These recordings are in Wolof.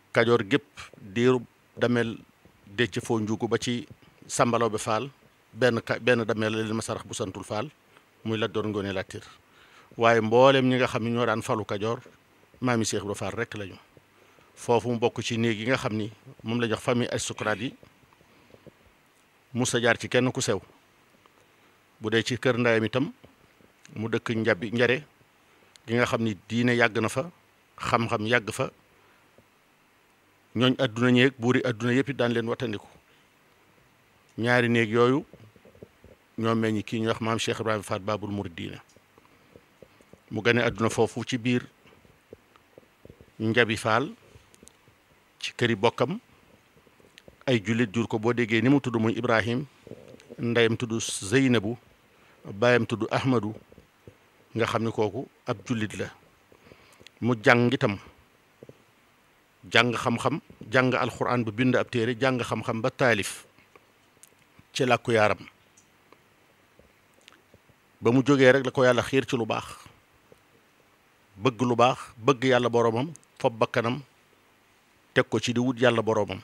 kajoor gépp diiru damel décc foo njuugu ba ci sambalaw bi faal benn ka benn damel la leen ma sarax bu santul faal muy Lat Joor Ngoone Latiir waaye mboolem ñi nga xam ne ñoo daan falu kajoor maami Cheikh Ibra Fall rek lañu foofu mu bokk ci néeg yi nga xam ni moom la jox famille aristocrate yi musa jaar ci kenn ku sew bu dee ci kër ndayam itam mu dëkk njabi njare gi nga xam ni diine yàgg na fa xam-xam yàgg fa ñooñ adduna ñeeg buuri adduna yëpp daan leen wattandiku ñaari néeg yooyu ñoo meññ kii ñuy wax maam Cheikh Ibrahima Fall Babul Mouridina mu gane adduna foofu ci biir njabi Fall ci këri bokkam ay jullit jur ko boo déggee ni mu tudd muy Ibrahim ndeyam tudd Zeynabu baayam tudd Ahmadu nga xam ni kooku ab jullit la mu jàng itam jàng xam-xam jàng alxuraan bu bind ab téere jàng xam-xam ba taalif ci làkku yaaram ba mu jógee rek la ko yàlla xiir ci lu baax bëgg lu baax bëgg yàlla boroomam fob bakkanam teg ko ci di wut yàlla boroomam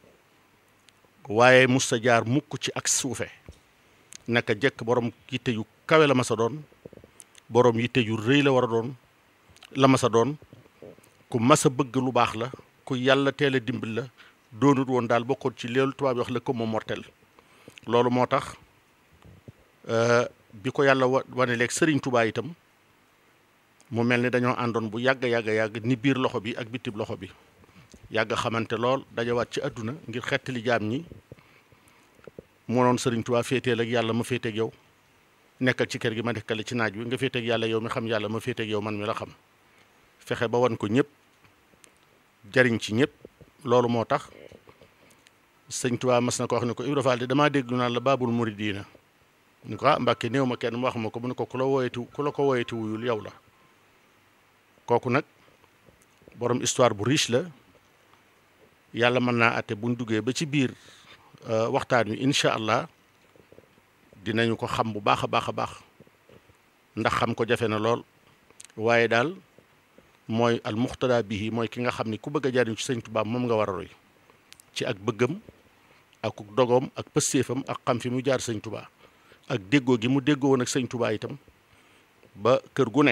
waaye musta jaar mukk ci ak suufe naka jekk borom yitte yu kawe la ma sa doon borom yitte yu rëy la war a doon la ma sa doon ku mas a bëgg lu baax la ku yàlla teel a dimbil la doonut woon daal bokkoon ci leelu tubaab yi wax la ko moom mortel loolu moo tax bi ko yàlla wa wane leeg sëriñ Tuubaa itam mu mel ni dañoo àndoon bu yàgg yàgg yàgg ni biir loxo bi ak bitib loxo bi yàgg xamante lool dajawaat ci àdduna ngir xettali jaam ñi moo noon sëriñ Tuubaa féeteel ak yàlla ma féeteeg yow nekkal ci kër gi ma nekkal ci naaj wi nga féeteeg yàlla yow mi xam yàlla ma féeteeg yow man mi la xam fexe ba wan ko ñëpp jariñ ci ñëpp loolu moo tax sëñ Tuubaa mas na ko wax ne ko Ibra Fall de damaa dégg naan la baabul muridiina ni ko ah Mbàkke néew ma kenn mu wax ma ko mu ne ko ku la wooyeti ku la ko wooyeti wuyul yow la kooku nag borom histoire bu riche la yàlla mën naa àtte buñ duggee ba ci biir waxtaan wi incha allah dinañu ko xam bu baax a baax a baax ndax xam ko jafe na lool waaye daal mooy al muxtada bihi mooy ki nga xam ni ku bëgg a jariñ ci sëñ Tuubaa moom nga war a roy ci ak bëggam ak dogoom ak pëstéefam ak xam fi mu jaar sëñ Tuubaa ak déggoo gi mu déggoo woon ak sëñ Tuubaa itam ba kër gu ne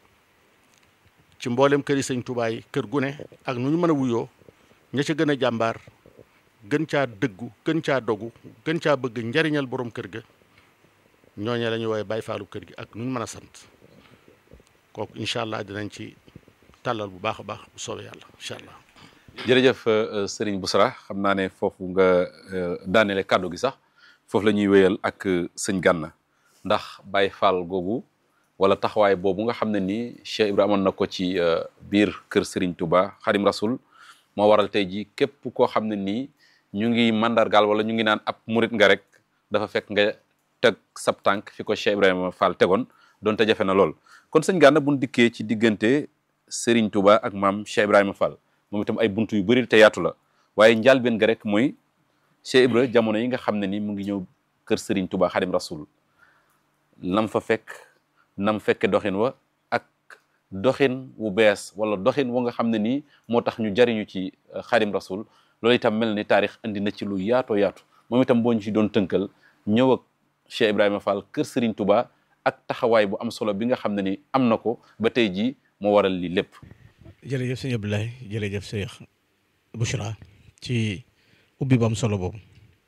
ci mboolem këri sëñ Tuubaa yi kër gu ne ak nu ñu mën a wuyoo ña ca gën a jàmbaar gën caa dëggu gën caa dogu gën caa bëgg njariñal borom kër ga ñooñee la ñuy woowee Baay Faalu kër gi ak nu ñu mën a sant kooku incha allah dinañ ci tàllal bu baax a baax bu soobee yàlla incha allah. jërëjëf Serigne Boussra xam naa ne foofu nga daanele kàddu gi sax foofu la ñuy wéyal ak sëñ Gànna ndax Baay Faal googu wala taxawaay boobu nga xam ne nii Cheikh Ibrahima amoon na ko ci biir kër Serigne Touba Xadim Rasul moo waral tey jii képp koo xam ne nii ñu ngi mandargaal wala ñu ngi naan ab murit nga rek dafa fekk nga teg sab tànk fi ko Cheikh Ibrahima Fall tegoon donte jafe na lool kon sëñ Gànna buñ dikkee ci diggante Serigne Touba ak maam Cheikh Ibrahima Fall moom itam ay buntu yu bëri te yaatu la waaye njàlbeen ga rek mooy Cheikh Ibra jamono yi nga xam ne ni mu ngi ñëw kër Serigne Touba Xadim Rasul nam fa fekk nam fekke doxin wa ak doxin wu bees wala doxin wa nga xam ne nii moo tax ñu jariñu ci Xadim Rasul loolu itam mel ni taarix andi na ci lu yaatoo yaatu moom itam boo ñu ci doon tënkal ñëw ak Cheikh Ibrahima Fall kër Serigne Touba ak taxawaay bu am solo bi nga xam ne ni am na ko ba tey jii moo waral lii lépp. jërëjëf sëñ Abdoulaye jërëjëf Cheikh Bouchra ci ubbi bu am solo boobu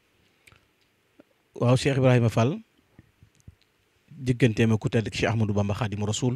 waaw Cheikh Ibrahima Fall digganteem ak ku tedd Cheikh Ahmadou Bamba Xaadimu Rasul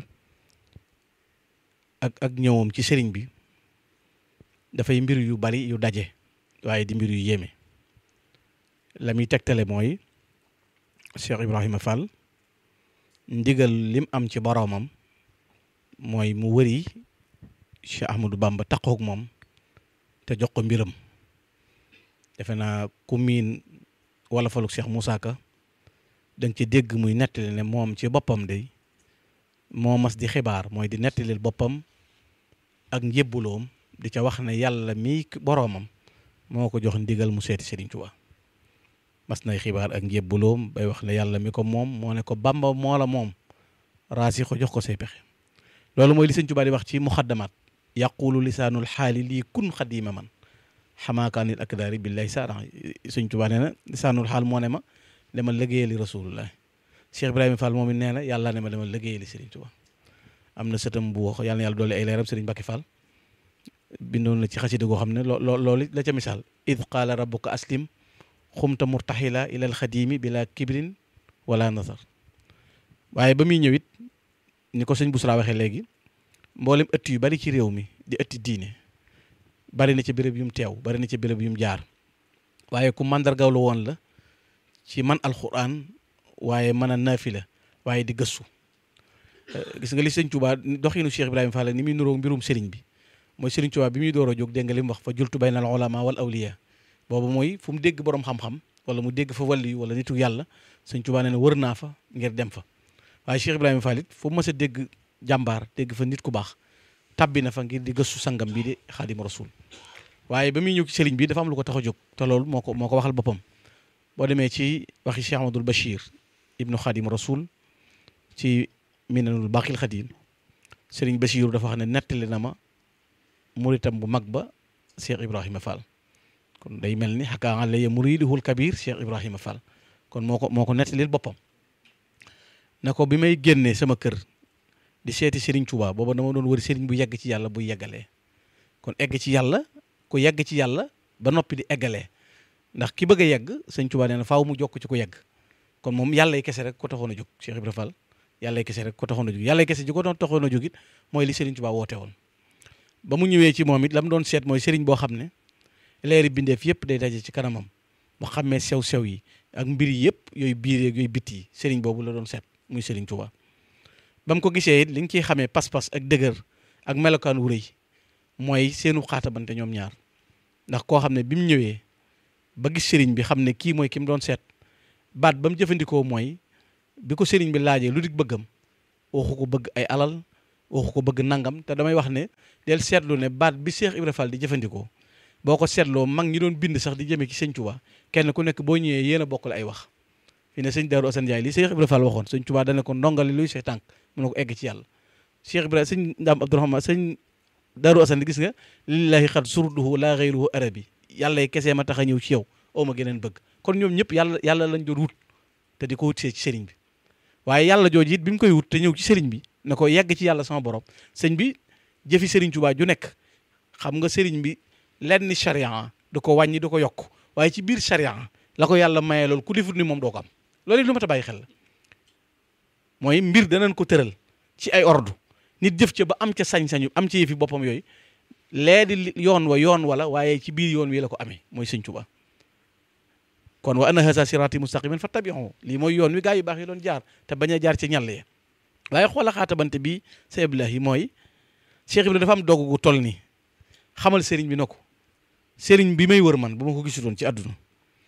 ak ak ñëwam ci sëriñ bi dafay mbir yu bari yu daje waaye di mbir yu yéeme la muy tegtale mooy Cheikh Ibrahima Fall ndigal lim am ci boroomam mooy mu wëri Cheikh Ahmadou Bamba taqoog moom te jox ko mbiram defe naa ku miin wala faluk Cheikh Moussa Ka da nga ci dégg muy nettali ne moom ci boppam day moo mas di xibaar mooy di nettalil boppam ak njébbuloom di ca wax ne yàlla mii boroomam moo ko jox ndigal mu seeti Serigne Touba mas nay xibaar ak njébbuloom bay wax ne yàlla mi ko moom moo ne ko Bamba moo la moom raasi ko jox ko say pexe loolu mooy li Serigne Touba di wax ci muxaddamaat yaqulu lisaanul xaali lii kun xadima man xamaakaanil akdaari billahi saaran sëñ Tuubaa nee na lisaanul xaal moo ne ma dama liggéeyali rasulullah Cheikh Ibrahima Fall moom it nee na yàlla ne ma dama liggéeyali Serigne Touba am na sëtam bu wax yàlla na yàlla doole ay leeram Serigne Mbacke Fall bindoon na ci xasida goo xam ne loo loo loolu la ca misaal id qaala rabbuka aslim xumta murtaxila ila alxadimi bila kibrin wala nasar waaye ba muy ñëw it ni ko sëñ Bousra waxee léegi mboolem ëtt yu bari ci réew mi di ëtti diine bari na ci béréb yu mu teew bari na ci béréb yu mu jaar waaye ku màndargaw la woon la ci man alxuraan waaye mën a naafila waaye di gëstu gis nga li sëñ Touba doxinu Cheikh Ibrahima Fall ni muy nuroo mbirum sëriñ bi mooy sëriñ Touba bi muy door a jóg dégg nga li mu wax fa jultu bayna al ulama wal awliya boobu mooy fu mu dégg borom xam-xam wala mu dégg fa wàllu yu wala nitu yàlla sëñ Touba nee na wër naa fa ngir dem fa waaye Cheikh Ibrahima Fall it fu mu mës a dégg jàmbaar dégg fa nit ku baax tabbi na fa ngir di gëstu sangam bii di xaadim rasul waaye ba muy ñëw ci sëriñ bi dafa am lu ko tax a jóg te loolu moo ko moo ko waxal boppam boo demee ci waxi Cheikh Amadou Bachir ibnu xaadim rasul ci minanul baqil xadim sëriñ Bachir dafa wax ne nettali na ma muritam bu mag ba Cheikh Ibrahima Fall kon day mel ni xakaa alaya muriduhul kabir Cheikh Ibrahima Fall kon moo ko moo ko nettalil boppam na ko bi may génnee sama kër di seeti Serigne Touba booba dama doon wër Serigne bu yegg ci yàlla buy yeggalee kon egg ci yàlla ku yegg ci yàlla ba noppi di eggalee ndax ki bëgg a yegg sëñ Touba nee na faaw mu jokk ci ku yegg kon moom yàlla kese rek ko taxoon a jóg Cheikh Ibrahima Fall yàlla kese rek ko taxoon a jóg yàlla kese ji ko doon taxoon a jóg it mooy li Serigne Touba woote woon ba mu ñëwee ci moom it la mu doon seet mooy Serigne boo xam ne leeri bindeef yëpp day daje ci kanamam mu xàmmee sew-sew yi ak mbir yëpp yooyu biir yeeg yooyu bitti yi Serigne boobu la doon seet muy Serigne Touba ba mu ko gisee it li nga ciy xamee pas-pas ak dëgër ak melokaan wu rëy mooy seenu xaatabante ñoom ñaar ndax koo xam ne bi mu ñëwee ba gis sëriñ bi xam ne kii mooy ki mu doon seet baat ba mu jëfandikoo mooy bi ko sëriñ bi laajee lu dig bëggam waxu ko bëgg ay alal waxu ko bëgg nangam te damay wax ne del seetlu ne baat bi Cheikh Ibra Fall di jëfandikoo boo ko seetloo mag ñi doon bind sax di jëmee ci sëñ Touba kenn ku nekk boo ñëwee yéen a bokkale ay wax fi ne sëñ Darou Assane Ndiaye li Cheikh Ibra Fall waxoon sëñ Touba dana ko ndongali luy say tànk mu ne ko egg ci yàlla Cheikh Ibrahima sëñ Ndam Abdourahmane sëñ Darou Assane gis nga lillahi xat surduhu laa xayruhu arabi yàlla yi kesee ma tax a ñëw ci yow oo ma geneen bëgg kon ñoom ñëpp yàlla yàlla lañ doon wut te di ko wut see ci sëriñ bi waaye yàlla jooju it bi mu koy wut te ñëw ci sëriñ bi ne ko yegg ci yàlla sama borom sëñ bi jëfi sëriñ Tuubaa ju nekk xam nga sëriñ bi lenn charia du ko wàññi du ko yokk waaye ci biir charia la ko yàlla mayee loolu ku defut ni moom doo ko am loolu it lu ma ta bàyyi xel la mooy mbir danañ ko tëral ci ay ordre nit jëf ca ba am ca sañ-sañu am ca yëfi boppam yooyu lee di yoon wa yoon wala waaye ci biir yoon wi la ko amee mooy sëñ Tuubaa kon wa anna haza sirati mustaqiman fattabi'u lii mooy yoon wi gaa yu baax yi doon jaar te bañ a jaar ci ñàll ya waaye xoola xaatabante bi sa Abdoulahi mooy Cheikh Ibrahima dafa am dogu gu toll nii xamal sëriñ bi na ko sëriñ bi may wër man bu ma ko gisutoon ci àdduna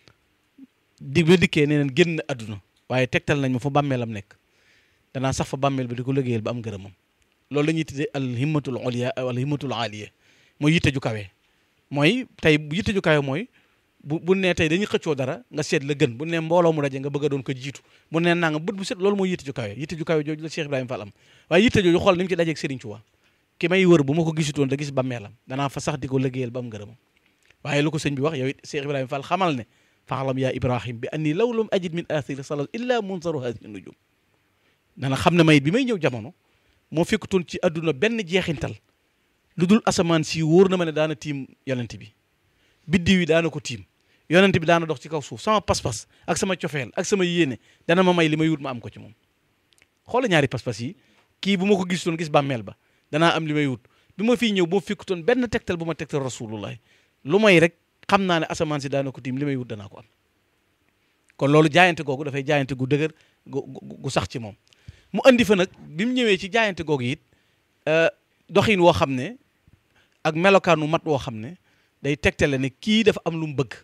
di ba dikkee nee neen génn àdduna waaye tegtal nañ ma fa bàmmeelam nekk danaa sax fa bàmmeel ba di ko liggéeyal ba am ngërëmam loolu la ñuy tuddee al himmatul oliya wala himmatul aliya mooy yitte ju kawe mooy tey yitte ju kawe mooy bu bu nee tey dañuy xëccoo dara nga seet la gën bu ne mbooloo mu daje nga bëgg a doon ko jiitu bu ne nanga bët bu set loolu mooy yitte ju kawe yitte ju kawe jooju la Cheikh Ibrahima Fall am waaye yitte jooju xool ni mu ci dajeeg Serigne Touba ki may wër bu ma ko gisutoon da gis bàmmeelam danaa fa sax di ko liggéeyal ba am ngërëmam waaye lu ko sëñ bi wax yow it Cheikh Ibrahima Fall xamal ne faxalam yaa Ibrahim bi anni law lam ajid min athiri salat illa munsaru hadihi nujum dana xam ne mayit bi may ñëw jamono moo fekkutoon ci àdduna benn jeexintal lu dul asamaan si wóor na ma ne daana tiim yonent bi biddiw yi daana ko tiim yonent bi daana dox ci kaw suuf sama pas-pas ak sama cofeel ak sama yéene dana ma may li may wut ma am ko ci moom xoola ñaari pas-pas yi kii bu ma ko gisoon gis bàmmeel ba danaa am li may wut bi ma fii ñëw boo fekkutoon benn tegtal bu ma tegtal rasulullah lu may rek xam naa ne asamaan si daana ko tiim li may wut danaa ko am kon loolu jaayante googu dafay jaayante gu dëgër gu gu sax ci moom mu andi fa nag bi mu ñëwee ci jaayante googu it doxin woo xam ne ak melokaanu mat woo xam ne day tegtale ne kii dafa am lu mu bëgg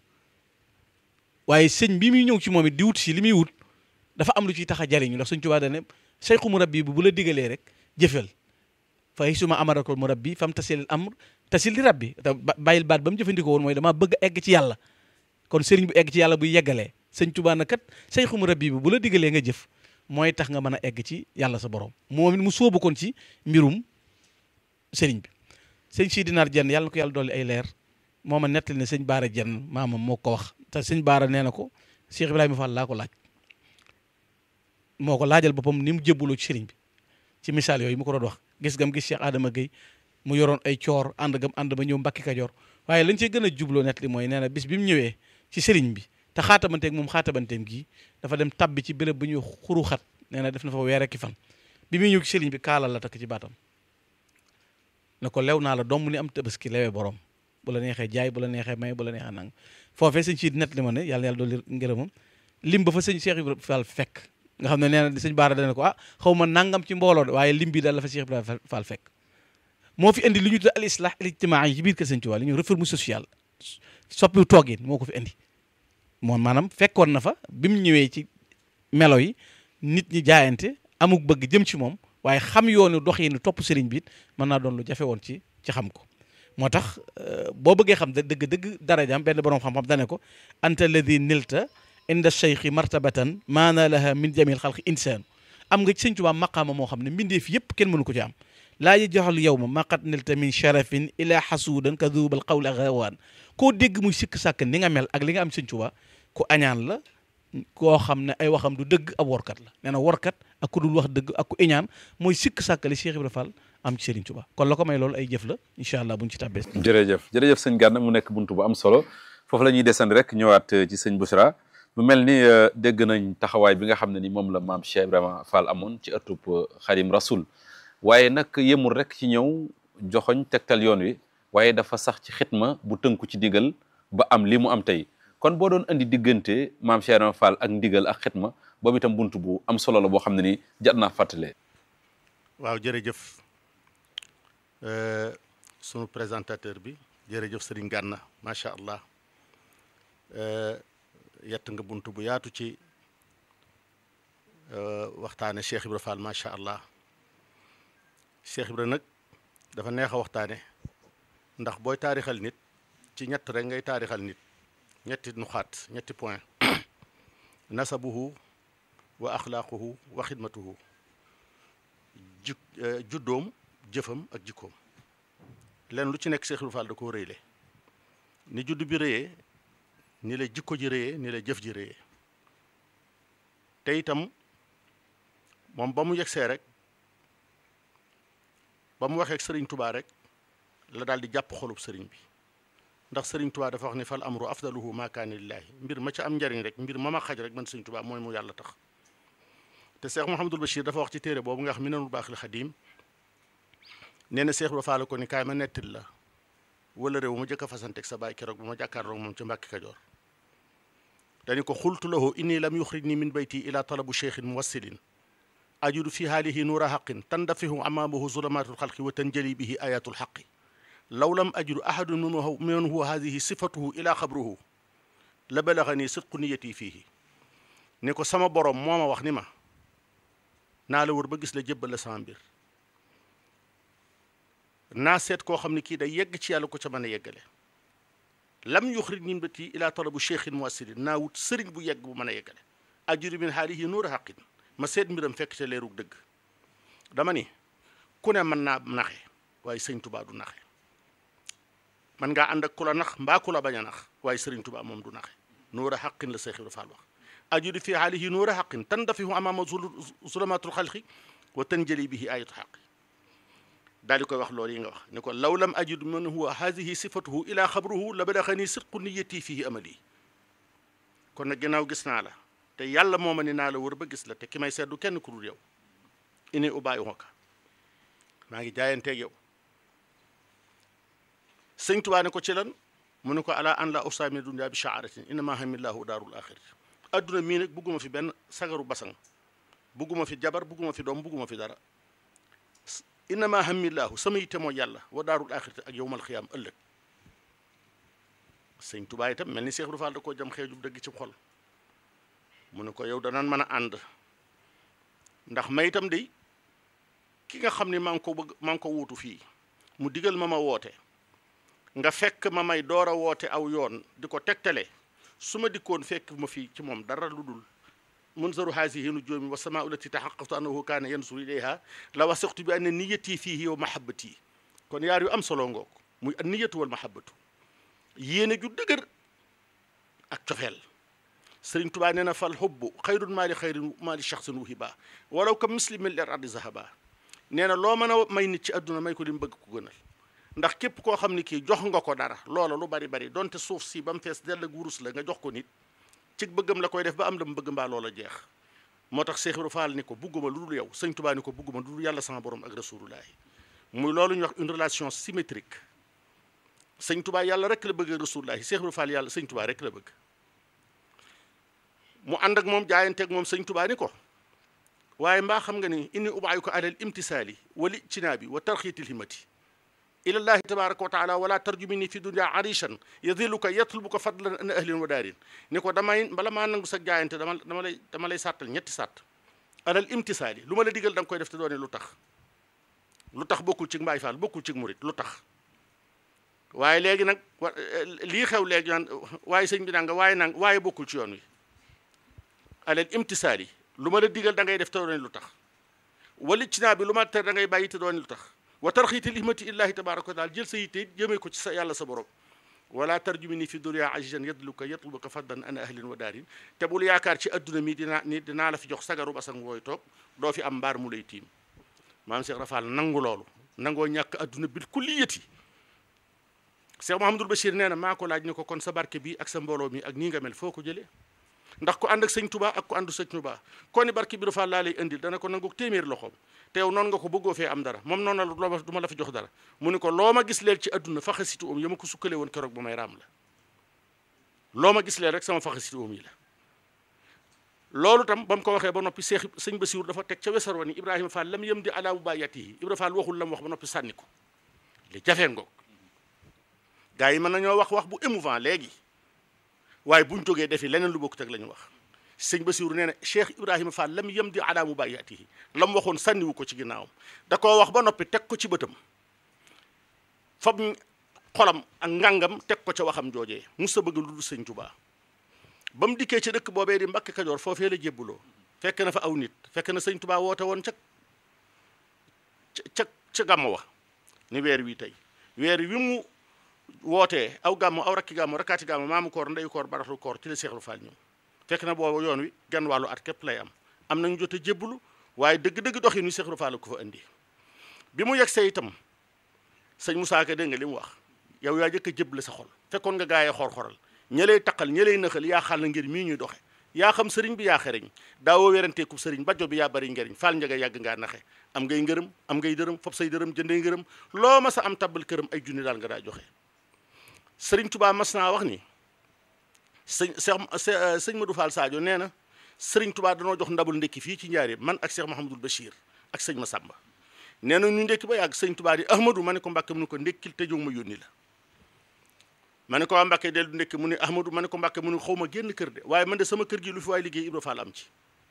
waaye sëñ bi muy ñëw ci moom it di wut si li muy wut dafa am lu ciy tax a jariñu ndax sëñ Tuubaa da ne sayxu murabbi bi bu la digalee rek jëfal fa suma amarakol murabbi fam tasil amr tasil li rabbi te bàyyil baat ba mu jëfandikoo woon mooy damaa bëgg egg ci yàlla kon sëriñ bu egg ci yàlla buy yeggalee sëñ Tuubaa na kat sayxu murabbi bi bu la digalee nga jëf mooy tax nga mën a egg ci yàlla sa borom moom it mu sóobu kon ci mbirum sëriñ bi sëñ Sidi Naar Jenn yàlla na ko yàlla dolli ay leer moo ma nettali ne sëñ Baara Jenn maamam moo ko wax te sëñ Baara nee na ko Cheikh Ibrahima Fall laa ko laaj moo ko laajal boppam ni mu jébbaloo ci sëriñ bi ci misaal yooyu mu ko doon wax gis gam gis Cheikh Adama Gueye mu yoroon ay coor ànd gam ànd ba ñëw Mbàkke Kajoor waaye lañ cee gën a jubloo nettali mooy nee na bis bi mu ñëwee ci sëriñ bi te xaatabanteeg moom xaatabanteem gii dafa dem tabbi ci béréb bu ñuy xuru xat nee na def na fa weer ki fan bi muy ñëw ci sëriñ bi kaalal la takk ci baatam ne ko lew naa la doom ni am tabaski lewee borom bu la neexee jaay bu la neexee may bu la neexee nang foofee sëñ si net li ma ne yàlla yàlla dolli ngërëmam lim ba fa sëñ Cheikh Ibrahima Fall fekk nga xam ne nee na sëñ Baara dana ko ah xaw ma nangam ci mbooloo de waaye lim bi daal la fa Cheikh Ibrahima Fall fekk moo fi indi li ñu tudd al islah al ijtimaa yi ci biir kër sëñ Tuubaa li ñu réforme sociale soppiwu toogin moo ko fi indi moom maanaam fekkoon na fa bi mu ñëwee ci melo yi nit ñi jaayante amuk bëgg jëm ci moom waaye xam yoonu dox yi ni topp sëriñ bi it mën naa doon lu jafe woon ci ci xam ko moo tax boo bëggee xam dëgg dëgg darajaam benn borom xam-xam dane ko anta alladi nilta inda cheikhi martabatan maana laha min jamil xalqi insaan am nga ci sëñ Tuubaa maqaama moo xam ne mbindeef yëpp kenn mënu ko ci am laa yajxal yow ma maqat nilta min sharafin ila xasuudan ka duubal qawli xawaan koo dégg muy sikk sàkk ni nga mel ak li nga am sëñ Tuubaa ku añaan la koo xam ne ay waxam du dëgg ab workat la nee na workat ak ku dul wax dëgg ak ku iñaan mooy sikk sàkkali Cheikh Ibrahima Fall am ci Serigne Touba kon la ko may loolu ay jëf la incha allah buñ ci tàbbee jërëjëf jërëjëf sëñ Gana mu nekk buntu bu am solo foofu la ñuy desandi rek ñëwaat ci sëñ Bouchra mu mel ni dégg nañ taxawaay bi nga xam ne ni moom la maam Cheikh Ibrahima Fall amoon ci ëttub Xadim Rasul waaye nag yemul rek ci ñëw joxoñ tegtal yoon wi waaye dafa sax ci xitma bu tënku ci digal ba am li mu am tey kon boo doon andi diggante maam Cheikh Ibrahima Fall ak ndigal ak xitma boobu itam buntu bu am solo la boo xam ne ni jat naa fàttalee. waaw jërëjëf sunu présentateur bi jërëjëf Serigne Gana macha allah yett nga buntu bu yaatu ci waxtaane Cheikh Ibrahima Fall macha allah Cheikh Ibrahima nag dafa neex a waxtaane ndax booy taarixal nit ci ñett rek ngay taarixal nit. ñetti nuxaat ñetti point nasabuhu wa axlaaquhu wa xidmatuhu ji juddoom jëfam ak jikkoom leen lu ci nekk Cheikh Ibrahima Fall da koo rëyle ni judd bi rëyee ni la jikko ji rëyee ni la jëf ji rëyee te itam moom ba mu yegsee rek ba mu waxee ak sëriñ Tubaa rek la daal di jàpp xolub sëriñ bi ndax sëriñ tubaa dafa wax ni fal amru afdaluhu ma kaana lillaahi mbir ma ca am njariñ rek mbir ma ma xaj rek man sëriñ tubaa mooy mu yàlla tax te Cheikh Mouhamadul Bachir dafa wax ci téere boobu nga xam Minanul Baaxil Xadiim nee na Cheikh ba faale ko ni kaay ma nettil la wala réew ma jëkk a fasanteeg sa baay keroog ba ma jàkkaarloog moom ca Mbàkke Kajoor dañu ko xultu lahu inni lam yuxrijni min bayti ila talabu cheikhin muwassilin ajudu fi haalihi nuura xaqin tandafihu amaamahu zulamatul xalqi wa tanjali bihi ayatul xaqi law lam ajru ahadun man huwa hadihi sifatuhu ila xabruhu la balaxani sidqu niyati fiihi ni ko sama borom moo ma wax ni ma naa la wër ba gis la jébbal la sama mbir naa seet koo xam ne kii day yegg ci yàlla ko ca mën a yeggale lam yuxrij min bati ila talabu cheikhin muassilin naa wut sëriñ bu yegg bu mën a yeggale ajuri min haalihi nuura xaqin ma seet mbiram fekk ca leerug dëgg dama ni ku ne mën naa naxe waaye sëñ Tuubaa du naxe man ngaa ànd ak ku la nax mbaa ku la bañ a nax waaye sëriñ Tuubaa moom du naxe nuura xaqin la Seex Ibra Faal wax ajuri fi haalihi nuura xaqin tandafihu amaama zulamatul xalqi wa tanjali bihi ayatu xaqi daal di koy wax loolu yi nga wax ni ko law lam ajid man huwa haadihi sifatuhu ila xabruhu la badaxani sidqu niyati fihi amali kon nag ginnaaw gis naa la te yàlla moo ma ni naa la wër ba gis la te ki may seddu kenn ku dul yow ini ubaayu ka maa ngi jaayanteeg yow sëñ Tuubaa ne ko ci lan mu ne ko ala an la usaami dunya bi shaaratin innama hamillahu daarul axirati adduna mii nag bugguma fi benn sagaru basang bugguma fi jabar bugguma fi doom bugguma fi dara innama hamillahu sama yitte mooy yàlla wa daarul axirati ak yowmal xiyaam ëllëg sëñ Tuubaa itam mel ni Seex Ibra Faal da koo jam xeejub dëgg ci xol mu ne ko yow danaan mën a ànd ndax may itam de ki nga xam ne maa ngi ko bëgg maa ngi ko wuutu fii mu digal ma ma woote nga fekk ma may door a woote aw yoon di ko tegtale su ma dikkoon fekk ma fii ci moom dara lu dul munzaru haasihi nujuumi wa samaa ulati taxaqaqtu annahu kaana yansuru ilayha la wasiqtu bi anna niyati fiihi wa mahabbati kon yaar yu am solo ngoog muy an niyatu wal mahabbatu yéene ju dëgër ak cofeel sëriñ tubaa nee na fal xubbu xayrun maali xayrin maali shaxsin wuhiba walaw ka muslimin ler ardi zahaba nee na loo mën a may nit ci àdduna may ko li mu bëgg ko gënal ndax képp koo xam ni kii jox nga ko dara loola lu bari bari donte suuf si ba mu fees dell ak wurus la nga jox ko nit ci bëggam la koy def ba am la mu bëgg mbaa loola jeex moo tax Seex Ibra Faal ni ko bugguma lu dul yow sëñ Tubaa ni ko bugguma lu dul yàlla sama borom ak rasulullahi muy loolu ñuy wax une relation symétrique sëñ Tubaa yàlla rek la bëgg ak rasulullahi Seex Ibra Faal yàlla sëñ Tubaa rek la bëgg mu ànd ak moom jaayanteeg moom sëñ Tubaa ni ko waaye mbaa xam nga ni inni ubaayu ko alal imtisaali wal ijtinaabi wa tarxiitil himmati ilallahi tabaraka wa taala wala tarjumini fi dunia arishan yadiluka yatlubuka fadlan an ahlin wa daarin ni ko damay bala maa nangu sa jaayante dama dama lay dama lay sàttal ñetti sàtt alal imtisaali lu ma la digal da nga koy def te doone lu tax lu tax bokkul ci mbaay faal bokkul ci murit lu tax waaye léegi nag wa lii xew léegi naan waaye sëñ bi naa nga waaye nang waaye bokkul ci yoon wi alal imtisaali lu ma la digal da ngay def te doone lu tax wali ci naa bi lu ma ter da ngay bàyyi te doone lu tax wa tarxiitil himati illahi tabaraka wa taala jël sa yitte jëmee ko ci sa yàlla sa borom wala tarjumini fi dunya ajijan yadluka yatlubuka faddan an ahlin wa daarin te bul yaakaar ci adduna mi dinaa ni dinaa la fi jox sagaru basang wooy toog doo fi am mbaar mu lay tiim maam Cheikh Rafal nangu loolu nangoo ñàkk adduna bil kulliyati Cheikh Mouhamadul Bachir nee na maa ko laaj ni ko kon sa barke bi ak sa mbooloo mi ak nii nga mel foo ko jëlee ndax ku ànd ak sëñ Tuubaa ak ku àndu sëñ Tuubaa kon ni barke bi Rafal laa lay indil dana ko nangu téeméer loxoom te yow noonu nga ko bëggoo fee am dara moom noonu la loo ma du ma la fa jox dara mu ni ko loo ma gis leel ci adduna faxasitu um ya ma ko sukkale woon keroog ba may raam la loo ma gis leel rek sama faxasitu um yi la loolu tam ba mu ko waxee ba noppi seex sëñ Basiru dafa teg ca wesar wa ni Ibrahima Fall lam yem di alaa mubaayatihi Ibra Fall waxul la mu wax ba noppi sànni ko li jafee ngoog gaa yi mën nañoo wax wax bu émouvant léegi waaye buñ jógee defi leneen lu bokkut ak la ñu wax sëñ Basiru nee na Cheikh Ibrahima Fall lam yem di alaa mubaayatihi la mu waxoon sànniwu ko ci ginnaawam da koo wax ba noppi teg ko ci bëtam fab xolam ak ngàngam teg ko ca waxam joojee musa bëgg lu dul sëñ Tuubaa ba mu dikkee ci dëkk boobee di Mbàkke Kajoor foofee la jébbuloo fekk na fa aw nit fekk na sëñ Tuubaa woote woon ca ca ca gàmmu wa ni weer wi tey weer wi mu wootee aw gàmmu aw rakki gàmmu rakkaati gàmmu maamu koor ndeyu koor baraxlu koor ci la Seexul Faal ñëw fekk na boobu yoon wi genn wàllu at képp lay am am nañu jot a jébbulu waaye dëgg-dëgg doxin wi Seexul Faal ko fa indi bi mu yegsee itam sëñ Moussa Ka dégg nga li mu wax yow yaa jëkk a jébbale sa xol fekkoon nga gaayee xor-xoral ña lay taqal ña lay nëxal yaa xal na ngir mii ñuy doxe yaa xam sëriñ bi yaa xereñ daawoo weranteeku sëriñ bajo bi yaa bari njëriñ faal njaga yàgg ngaa naxe am ngay ngërëm am ngay dërëm fop say dërëm jëndee ngërëm loo ma sa am tabbal këram ay junni daal nga daa joxe sëriñ Tubaa mas naa wax ni sëñ Cheikh sëñ Madou Fall Sadio nee na sëriñ Tubaa danoo jox ndabul ndekki fii ci njaaree man ak Cheikh Mahamadul Bachir ak sëñ Massamba nee na ñu ndekki ba yàgg sëñ Tubaa di Ahmadou ma ne ko Mbàkke mu ne ko ndekkil te jóg ma yónni la ma ne ko waa Mbàkke dellu ndekki mu ne Ahmadou ma ne ko Mbàkke mu ne xaw ma génn kër de waaye man de sama kër gi lu fi waay liggéey Ibra Fall am ci